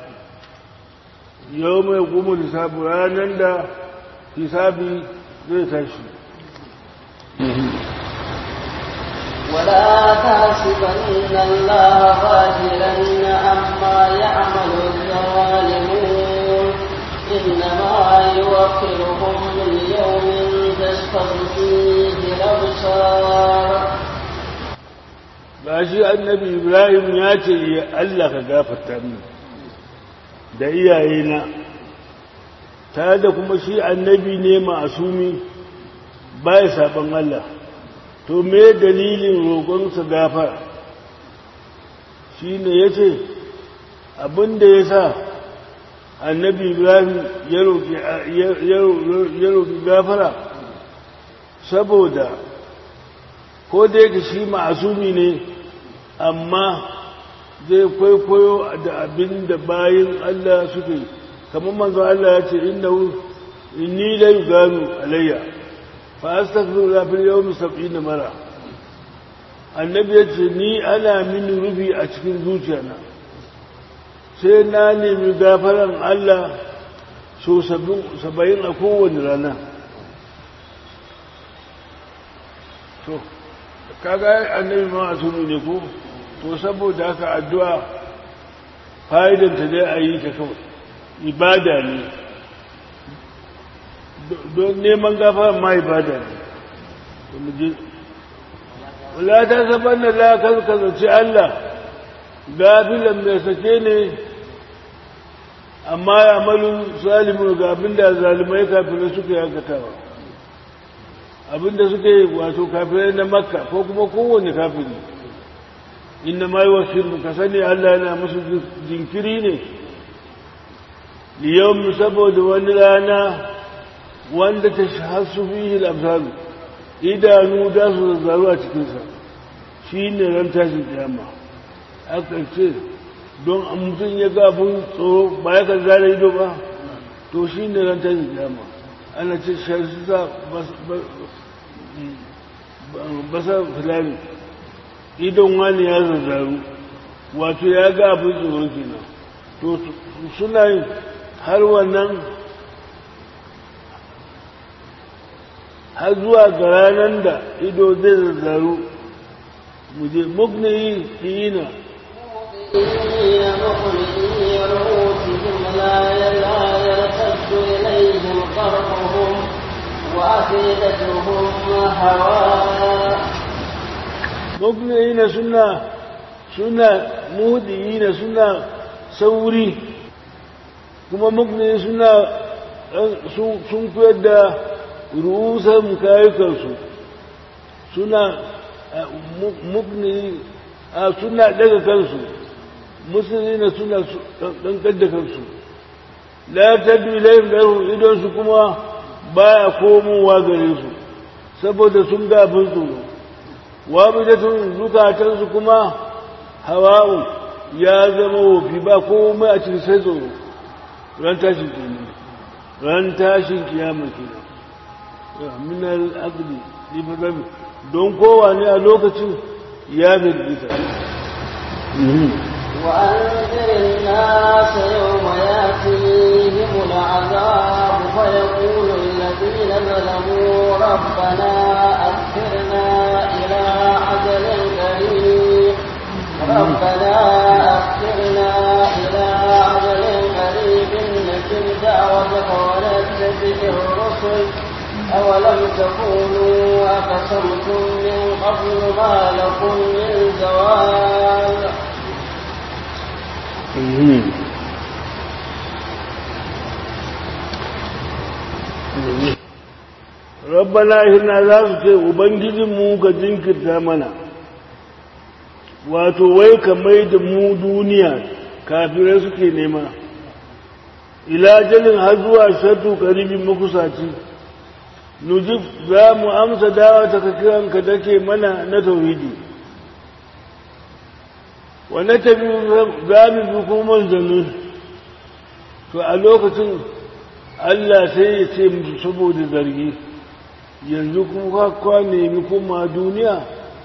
yau mai kuma lissafi ranar da hisabi zai tashi ولا تحسبن الله غافلا عما يعمل الظالمون إنما يوخرهم ليوم تشخص فيه الأبصار ba shi annabi ibrahim ya ce ya Allah ka gafarta min da iyayena tare da kuma shi annabi ne ma'asumi baya saban Allah to me dalilin roƙonsa gafara shi ne ya ce abinda ya sa annabi ibrahim ya roƙi gafara saboda ko da yake shi ma'asumi ne amma zai kwaikwayo da abin da bayan Allah suke kamar manzo Allah ya ce inna inni la yuganu alayya fa astaghfiru la fil yawmi 70 mara annabi ya ce ni ana mini rufi a cikin zuciyana sai na nemi gafaran Allah so saba'in a kowane rana to kaga annabi ma asumi ne ko to saboda haka addu'a fa'idanta dai a yi ta kawai ibada ne don neman gafara ma ibada ne wala ta saban da la kaskazaci Allah gafilan mai sake ne amma ya malu salimu ga abinda zalimai kafirai suka yakatawa abinda suke wato kafirai na makka ko kuma kowane kafiri inna ma yi wasu ka sani Allah yana musu jinkiri ne liyau saboda wani rana wanda ta shahasu fihi al-absaru idanu da su zazzaru a cikinsa shi ne ran tashin kiyama aka ce don an mutum ya ga abin tsoro ba ya kan zara ido ba to shi ne ran tashin kiyama ana ce shi sa basar fulani idon wani ya zazzaru wato ya ga abin tsoron kenan to suna yin har wannan har zuwa ga ranar da ido zai zazzaru muje mugniyi iyina مخلئي رؤوسهم لا لا يرتد إليهم طرفهم وأفئدتهم هواء mugniyi suna suna mudiyi suna sauri kuma mugniyi suna sun koyar da rusan kayukansu suna mugni suna daga kansu musulmi na suna ɗankar da kansu la ta bilayin ɗarhu idonsu kuma baya komowa gare su saboda sun gafin tsoro wabidatun zukatansu kuma hawa'un ya zama wofi ba komai a cikin sai tsoro ran tashin kiyama ran tashin kiyama ke minal aqdi lifazabi don kowane a lokacin ya firgita وأنذر الناس يوم يأتيهم العذاب فيقول الذين ظلموا ربنا أخرنا إلى أجل قريب ربنا أخرنا إلى أجل قريب نجب دعوتك ونتبع الرسل أولم تكونوا أقسمتم من قبل ما لكم من زوال rabbana hina za su ce ubangijinmu ga jinkirta mana wato wai ka mai da mu duniya kafirai suke nema ila jalin har zuwa shatu karibin makusaci nujib za mu amsa dawa ta kiranka dake mana na tauhidi wanda ta bi za mu bi kuma manzanni to a lokacin Allah sai ya ce musu saboda zargi yanzu kuma kwa nemi kuma duniya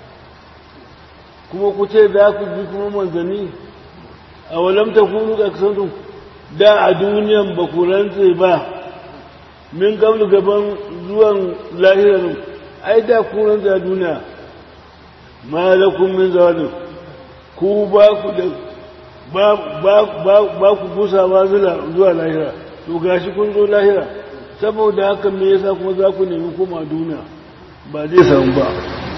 kuma ku ce za ku bi kuma manzanni a walamta kunu ƙasarun da a duniyan ba ku rantse ba min gablu gaban zuwan lahirar ai da ku rantse a duniya ma lakum min zawalin ku ba ku da ba ku gusawa zuwa lahira to gashi kun zo lahira saboda haka me yasa kuma za ku nemi koma duniya ba zai samu ba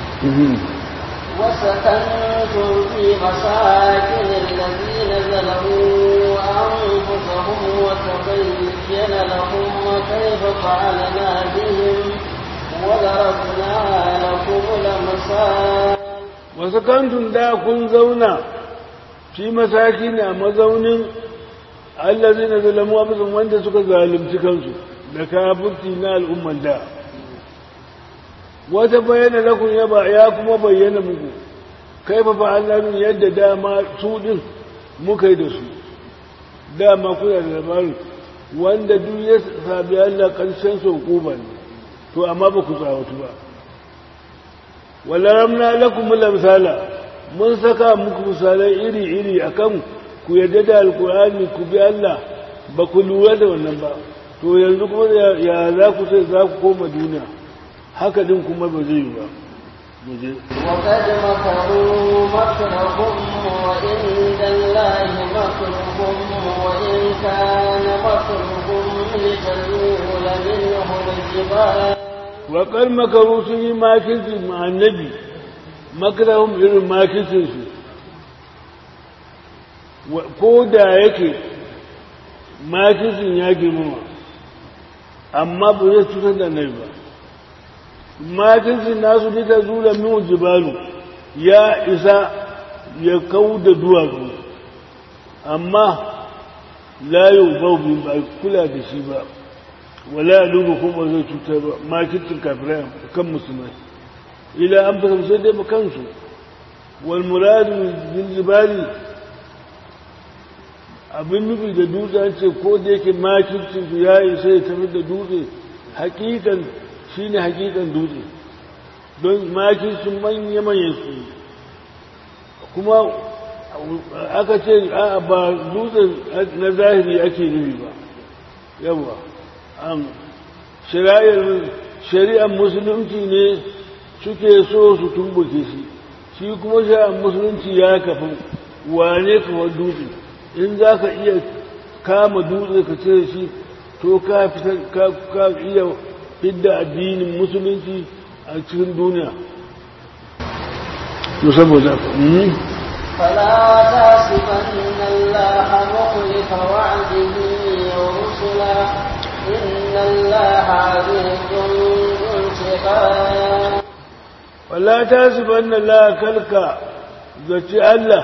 وسكنتم في مساكن الذين ظلموا أنفسهم وتبين لهم كيف فعلنا بهم وضربنا لكم الأمثال وسكنتم دا كن زونا في مساكن مزون الذين ظلموا أنفسهم وانت سكا ظالم تكنسوا لكابرتي نال أم دا wata bayyana lakun ya kuma bayyana muku kai fa fa'alna yadda dama su din muka yi da su dama kuna da labarin wanda duk ya sabi Allah karshen sau kuba ne to amma ba ku tsawatu ba walaramna lakum lamsala mun saka muku misalai iri-iri akan ku yadda da alkur'ani ku bi Allah ba ku lura da wannan ba to yanzu kuma ya za ku sai za ku koma duniya haka din kuma ba zai yi ba وقد مكروا مكرهم وعند الله مكرهم وإن كان مكرهم لتزول منه الجبال وقد مكروا سني ماكرتي مع النبي مكرهم irin makircinsu ko da yake makircin ya girmama amma ba zai cutar da nai ba makircin nasu duka zula min jibalu ya isa ya kau da duwatsu amma layo babu ba kula da shi ba wala ya duba kuma zai cutar ba makircin kafirai kan musulmai ila an fasa sai dai ba kansu wal muradu bil jibali abin nufi da dutse an ce ko da yake makircin su ya isa ya tafi da dutse hakikan shine hakikan dutse don makircin manya-manyan su kuma aka ce a ba dutse na zahiri ake nufi ba yawa an shari'ar musulunci ne suke so su tumbuke shi shi kuma shari'ar musulunci ya kafa wane kamar dutse in za ka iya kama dutse ka cire shi to ka ka iya fidda addinin musulunci a cikin duniya to saboda فلا تحسبن الله مخلف وعده ورسله إن الله عزيز ذو انتقام ولا تحسبن الله كلك zaci Allah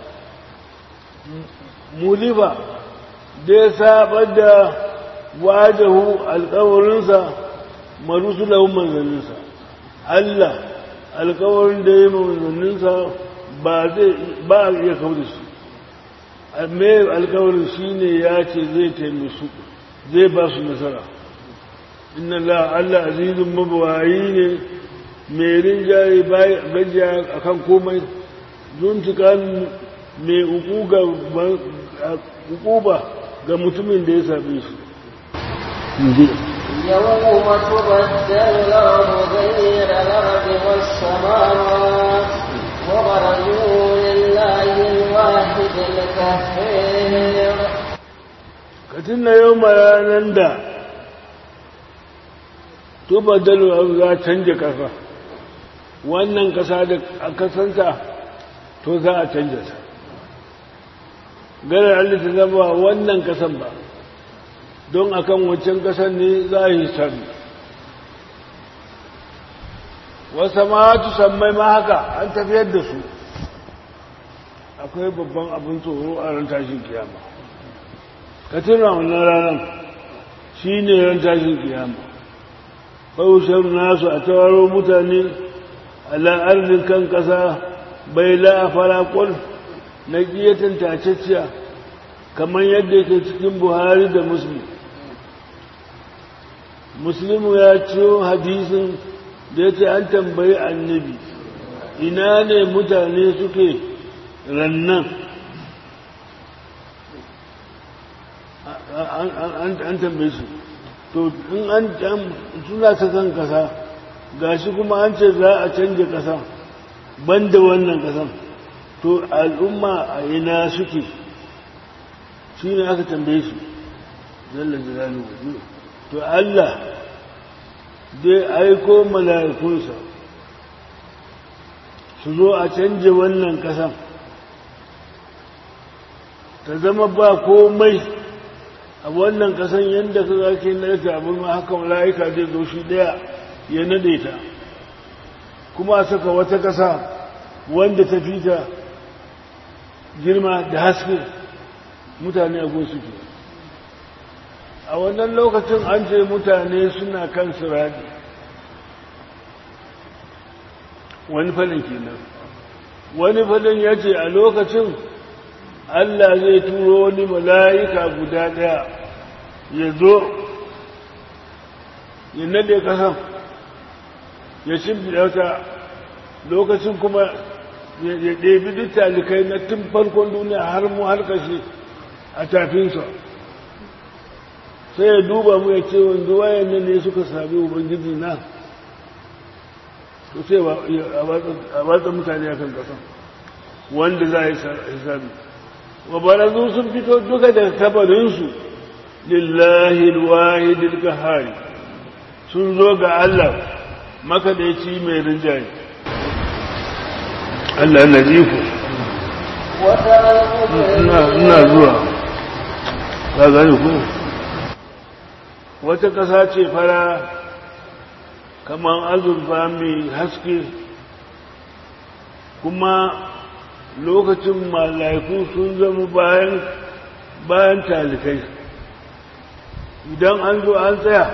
mulifa da ya sabar da wadahu alkawarinsa marusulahun manzanninsa Allah alkawarin da ya yi manzanninsa ba zai ba a iya kawo da shi mai alkawarin shi ne ya ce zai taimisu zai ba su nasara inna la Allah azizun mabawayi ne mai rinjaye gajiya a kan komai zuntukan mai ukuba ga mutumin da ya same shi يوم تبدل الأرض غير الأرض والسماوات وبرزوا لله الواحد القهار katin na yau ranar da tubadalu za canja ƙasa wannan ƙasa da a kasanta to za a canja ta garar Allah ta zama wannan ƙasan ba don akan wancan ƙasar ne za a yi sami wasa matu sammai ma haka an tafiyar da su akwai babban abin tsoro a ran tashin kiyama ka tuna wannan ranar shi ne ran tashin kiyama kawusar nasu a tawaro mutane ala'arzin kan ƙasa bai la'afara ƙwal na ƙiyatan taceciya kamar yadda yake cikin buhari da muslim muslimu ya ciyo hadisin da ya ce an tambayi annabi ina ne mutane suke rannan an tambaye su to in an suna ta kan kasa gashi kuma an ce za a canja kasa banda wannan kasan to al'umma a ina suke shi ne aka tambaye su zalla jiralu to Allah zai aiko mala'ikunsa su zo a canje wannan kasan ta zama ba komai a wannan kasan yadda ka zake narka abin ma haka mala'ika zai zo shi daya ya nade ta kuma a saka wata kasa wanda ta fi ta girma da haske mutane a gosu ke a wannan lokacin an ce mutane suna kan siradi wani falin kenan wani falin ya ce a lokacin Allah zai turo wani mala'ika guda ɗaya ya zo ya nade kasan ya shimfiɗa ta lokacin kuma ya ɗebi duk talikai na tun farkon duniya har mu har kashe a tafinsa sai ya duba mu ya ce wanzu wayan nan ne suka sami ubangiji na to sai a batsa mutane a kan kasan wanda za a yi hisabi wa barazu sun fito duka daga kabarinsu lillahi alwahidil qahari sun zo ga Allah makadaici mai rinjaye Allah na ji ku ina zuwa ka gani ku wata ƙasa ce fara kamar azurfa mai haske kuma lokacin mala'iku sun zama bayan bayan talikai idan an zo an tsaya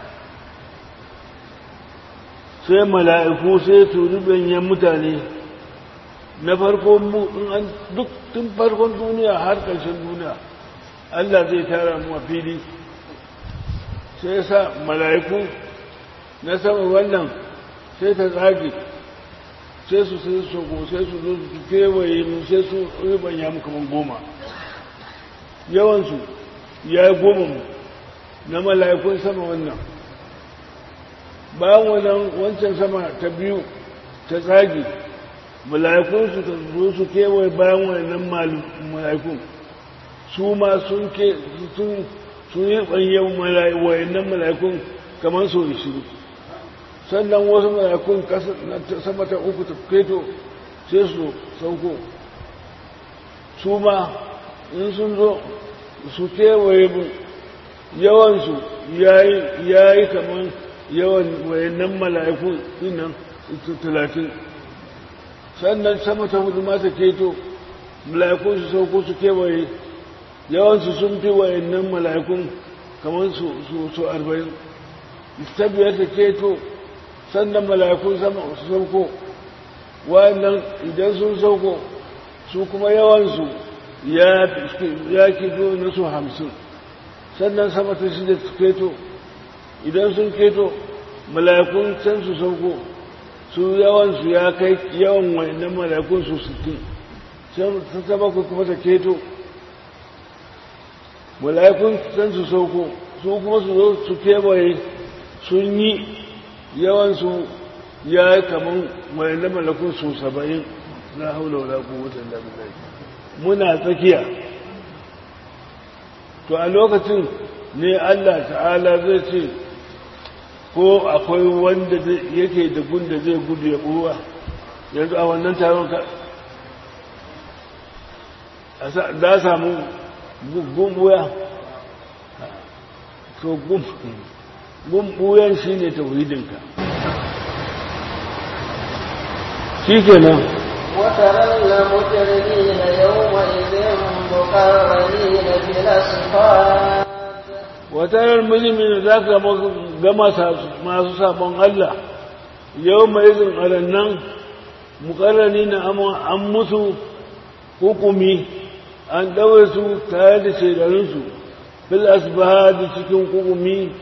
sai mala'iku sai su rubanyen mutane na farko duk tun farkon duniya har ƙarshen duniya Allah zai tara mu a fili sai sa mala'iku na sama wannan sai ta tsage sai su sai su sai su zo su kewaye mu sai su ribanya mu kamar goma yawansu ya yi goma mu na mala'ikun sama wannan bayan wannan wancan sama ta biyu ta tsage mala'ikun su ta zo su kewaye bayan wannan mala'ikun su ma sun ke sun sun yi ɓanyen wayannan mala'ikun kamar sau ishirin sannan wasu mala'ikun sama ta uku ta keto sai su sauko su ma in sun zo su kewaye mu yawansu ya yi kamar yawan wayannan mala'ikun dinan talatin sannan sama ta hudu ma ta keto mala'ikun su sauko su kewaye yawansu sun fi wayannan mala'ikun kamar su arba'in ta biyar ta keto sannan mala'ikun sama su sauko wa'annan idan sun sauko su kuma yawansu ya kito na su hamsin sannan sama ta shida su keto idan sun keto mala'ikun can su sauko su yawansu ya kai yawan wa'annan mala'ikun su sittin sun ta bakwai kuma ta keto mala'ikun can su sauko su kuma su zo su kewaye sun yi yawansu ya yi kamar wa'annan mala'ikun su saba'in na haula wala quwwata illa billah muna tsakiya to a lokacin ne Allah ta'ala zai ce ko akwai wanda yake da gunda zai gudu ya buwa yanzu a wannan taron ka da samu gumbuya to gumbuyan shi ne tauhidinka shi kenan وترى المجرمين يومئذ مقرنين في الأصفاد watarar milimin za ka gama masu sabon Allah yau mai izin arannan mukarrani na an musu hukumi an ɗaure su tare da shaidarinsu fil asbaha da cikin hukumi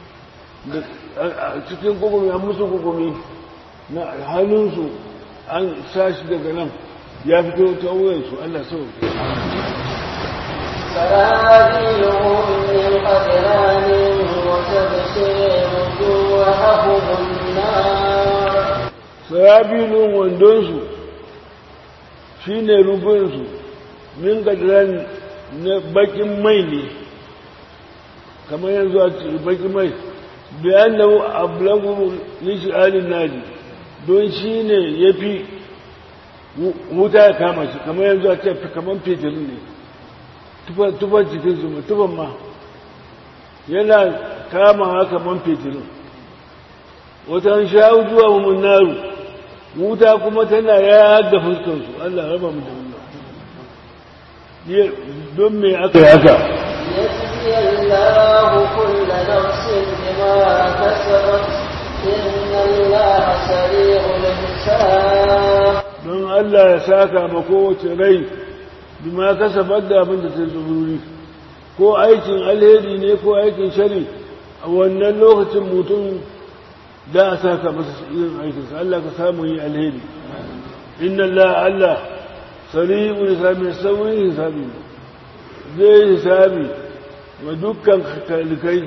cikin hukumi an musu hukumi na hannunsu an sashi daga nan ya fito ta wuyansu Allah sau سرابيلهم من قدران وتبصر وجوههم النار sarabilun wandonsu shi ne rufinsu min gadiran na bakin mai ne kamar yanzu a cikin bakin mai bayan da ablagu nishi'alin naji don shi ne ya fi wuta ya kama shi kamar yanzu a ce kamar fetilin ne tufan cikinsu ma tufan ma yana kama kamar fetilin wata sha'u zuwa mun naru wuta kuma tana ya ga fuskansu Allah raba mu da wannan don me aka yi haka يجزي الله كل نفس بما كسبت إن الله سريع الحساب don Allah ya saka ma kowace rai bima kasabar da abin da ta zururi ko aikin alheri ne ko aikin shari a wannan lokacin mutum da a saka masa irin aikinsa Allah ka samu yi alheri inna Allah Allah sari'u hisabi saurin hisabi zai hisabi wa dukkan talikai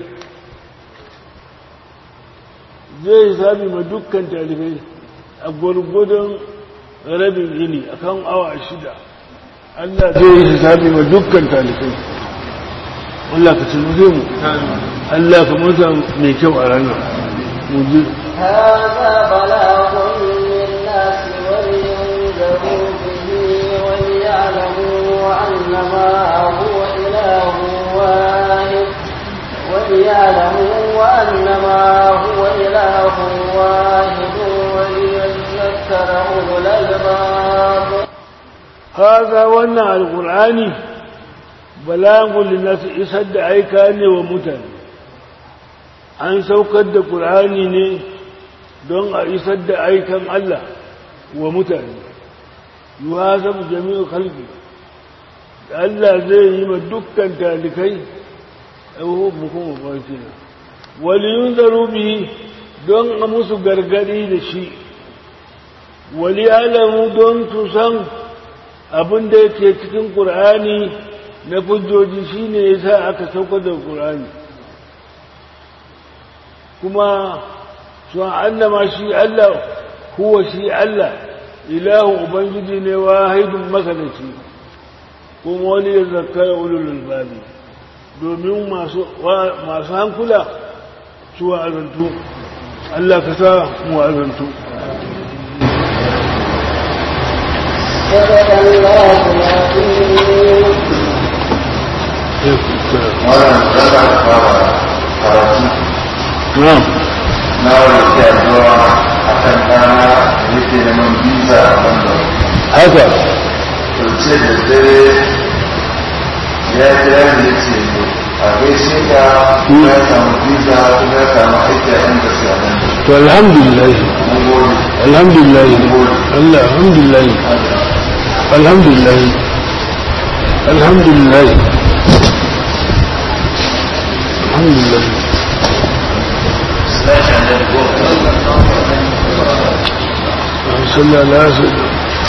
zai hisabi ma dukkan talikai a gwargwadon rabin yini a kan awa shida Allah zai yi hisabi ma dukkan talikai Allah ka tunuje mu Allah ka mata mai kyau a ranar mu ji هذا بلاغ للناس ولينذروا به وليعلموا أنما هو إله واحد وليعلموا أنما هو إله واحد وليذكر أولو الألباب هذا wannan alqur'ani balagun linnas isar da aika ne wa mutane an saukar da qur'ani ne don a isar da aikan Allah wa mutane yuhasabu jami'u khalqi Allah zai yi ma dukkan talikai abubuwan kuma farki na waliyun zarubi don a musu gargadi da shi wali alamu don su san abin da yake cikin ƙur'ani na hujjoji shine yasa aka sauka da ƙur'ani kuma su annama shi Allah huwa shi Allah ilahu ubangiji ne wahidun makanaci kuma wani ya zakara ulul albabi domin masu hankula su wa'azantu Allah ka sa mu wa'azantu صدق الله العظيم wannan zaka fara karatu na'am na wani ke addu'a a kan ɗana da yake neman biza a wanda haka to ce da dare ya kira da ya ce a gaishe ka ya samu biza kuma ya samu aiki a inda su a nan to alhamdulillah alhamdulillah Allah alhamdulillah alhamdulillah alhamdulillah alhamdulillah صلى الله عليه وسلم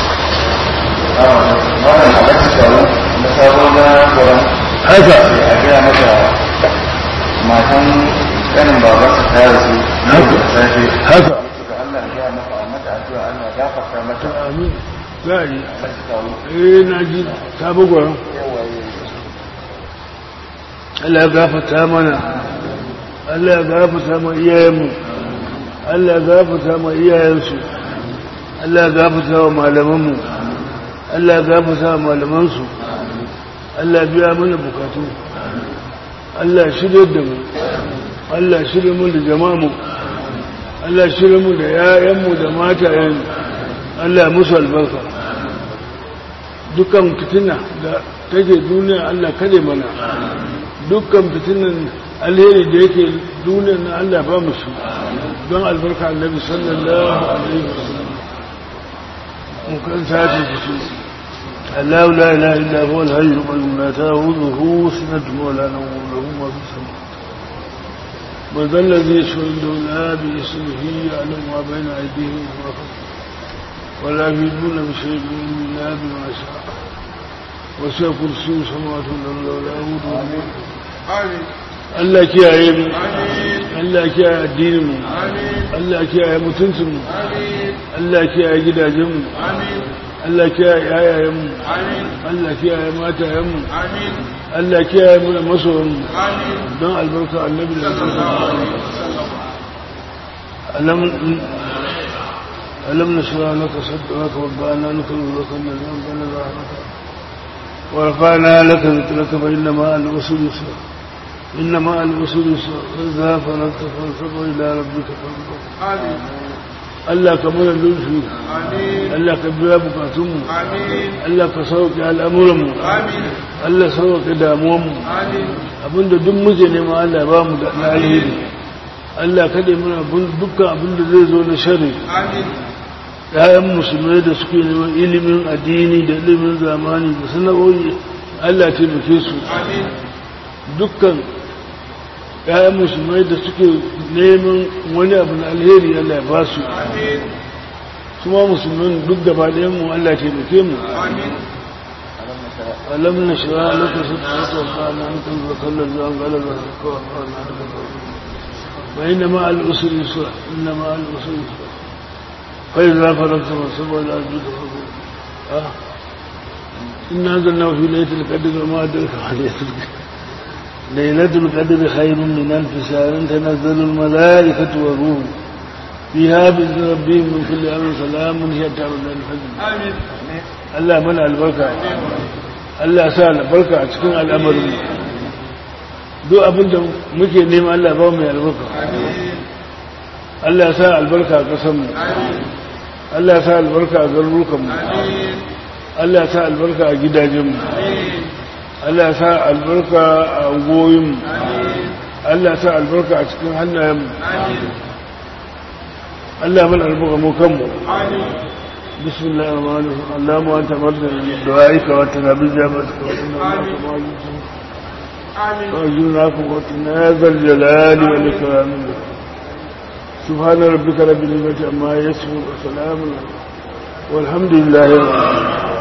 wannan alaƙa tsaro na sabon na tsoron haka a gaya mata matan ƙanin babansa ta rasu Haka. da safe haka suka Allah ya gaya mata a mata addu'a Allah ya gafarta mata amin za a yi alaƙa tsaro eh na ji ta bugwaron Allah ya gafata mana Allah ya gafata ma iyayenmu Allah ya gafata ma iyayensu Allah ya gafata wa malamanmu Allah ya gafata wa malamansu Allah ya biya mana bukatu Allah ya shirya da mu Allah ya shirya mu da jama'mu Allah ya shirya mu da yayanmu da matayen Allah ya musu albarka dukkan fitina da take duniya Allah kare mana dukkan fitinan alheri da yake duniya na Allah ba mu shi don albarka annabi sallallahu alaihi wasallam mun kan sace shi Allah la ilaha illa huwa al-hayy al-qayyum la ta'khudhuhu sinatun wa la nawm lahu ma fi samawati wa dhal ladhi yashhadu la bi ismihi ya'lamu ma bayna aydihim wa ma khalfahum ولا يجدون بشيء إلا بما شاء وسع كرسي السماوات والأرض ولا يؤوده Allah kiyaye mu Allah kiyaye addinin mu Allah kiyaye mutuncin mu Allah kiyaye gidajen mu Allah kiyaye yayayen mu Allah kiyaye matayen mu Allah kiyaye mu da masoyan mu don albarka annabi da alam ألم نشرع لك صدرك ووضعنا نكره لك الذي أنزل رحمتك ورفعنا لك ذكرك فإنما العسر يسرا إنما العسر يسرا فإذا فرغت فانصب إلى ربك فانصب Allah ka mana lulfi Allah ka biya bukatunmu Allah ka sauke al'amuranmu Allah sauke damuwanmu abinda duk muke nema Allah ba mu da alheri Allah kaɗe mana dukkan abinda zai zo na shari ‘ya'yan musulmai da suke neman ilimin addini da ilimin zamani da sana'o'i Allah taimake su dukkan ‘ya'yan musulmai da suke neman wani abu na alheri Allah ya ba su su ma musulman duk gaba mu Allah taimake mu alam na shira lokacin da aka wasa na hankali da kallon zuwan galabar kawai na daga وإن مع الأسر يسرا إن مع الأسر يسرا فإذا فرغت فانصب إلى ربك فارغب آه. إن أنزلناه في ليلة القدر وما أدرك ما ليلة القدر ليلة القدر خير من ألف شهر تنزل الملائكة والروح فيها بإذن ربهم من كل أمر سلام هي تعمل الفجر آمين الله منع البركة الله سال البركة تكون الأمر duk abin da muke nema Allah ba mu albarka Allah ya sa albarka a ƙasarmu Allah ya sa albarka a garurukanmu Allah ya sa albarka a gidajenmu Allah ya sa albarka a ungoyinmu Allah ya sa albarka a cikin hannayenmu Allah mana albarka mu kanmu بسم الله الرحمن الرحيم اللهم انت مرضى بدعائك وتنبي جابتك وتنبي وأجلنا قوتنا يا ذا الجلال والإكرام سبحان ربك رب العزة عما يصفون وسلام والحمد لله رب العالمين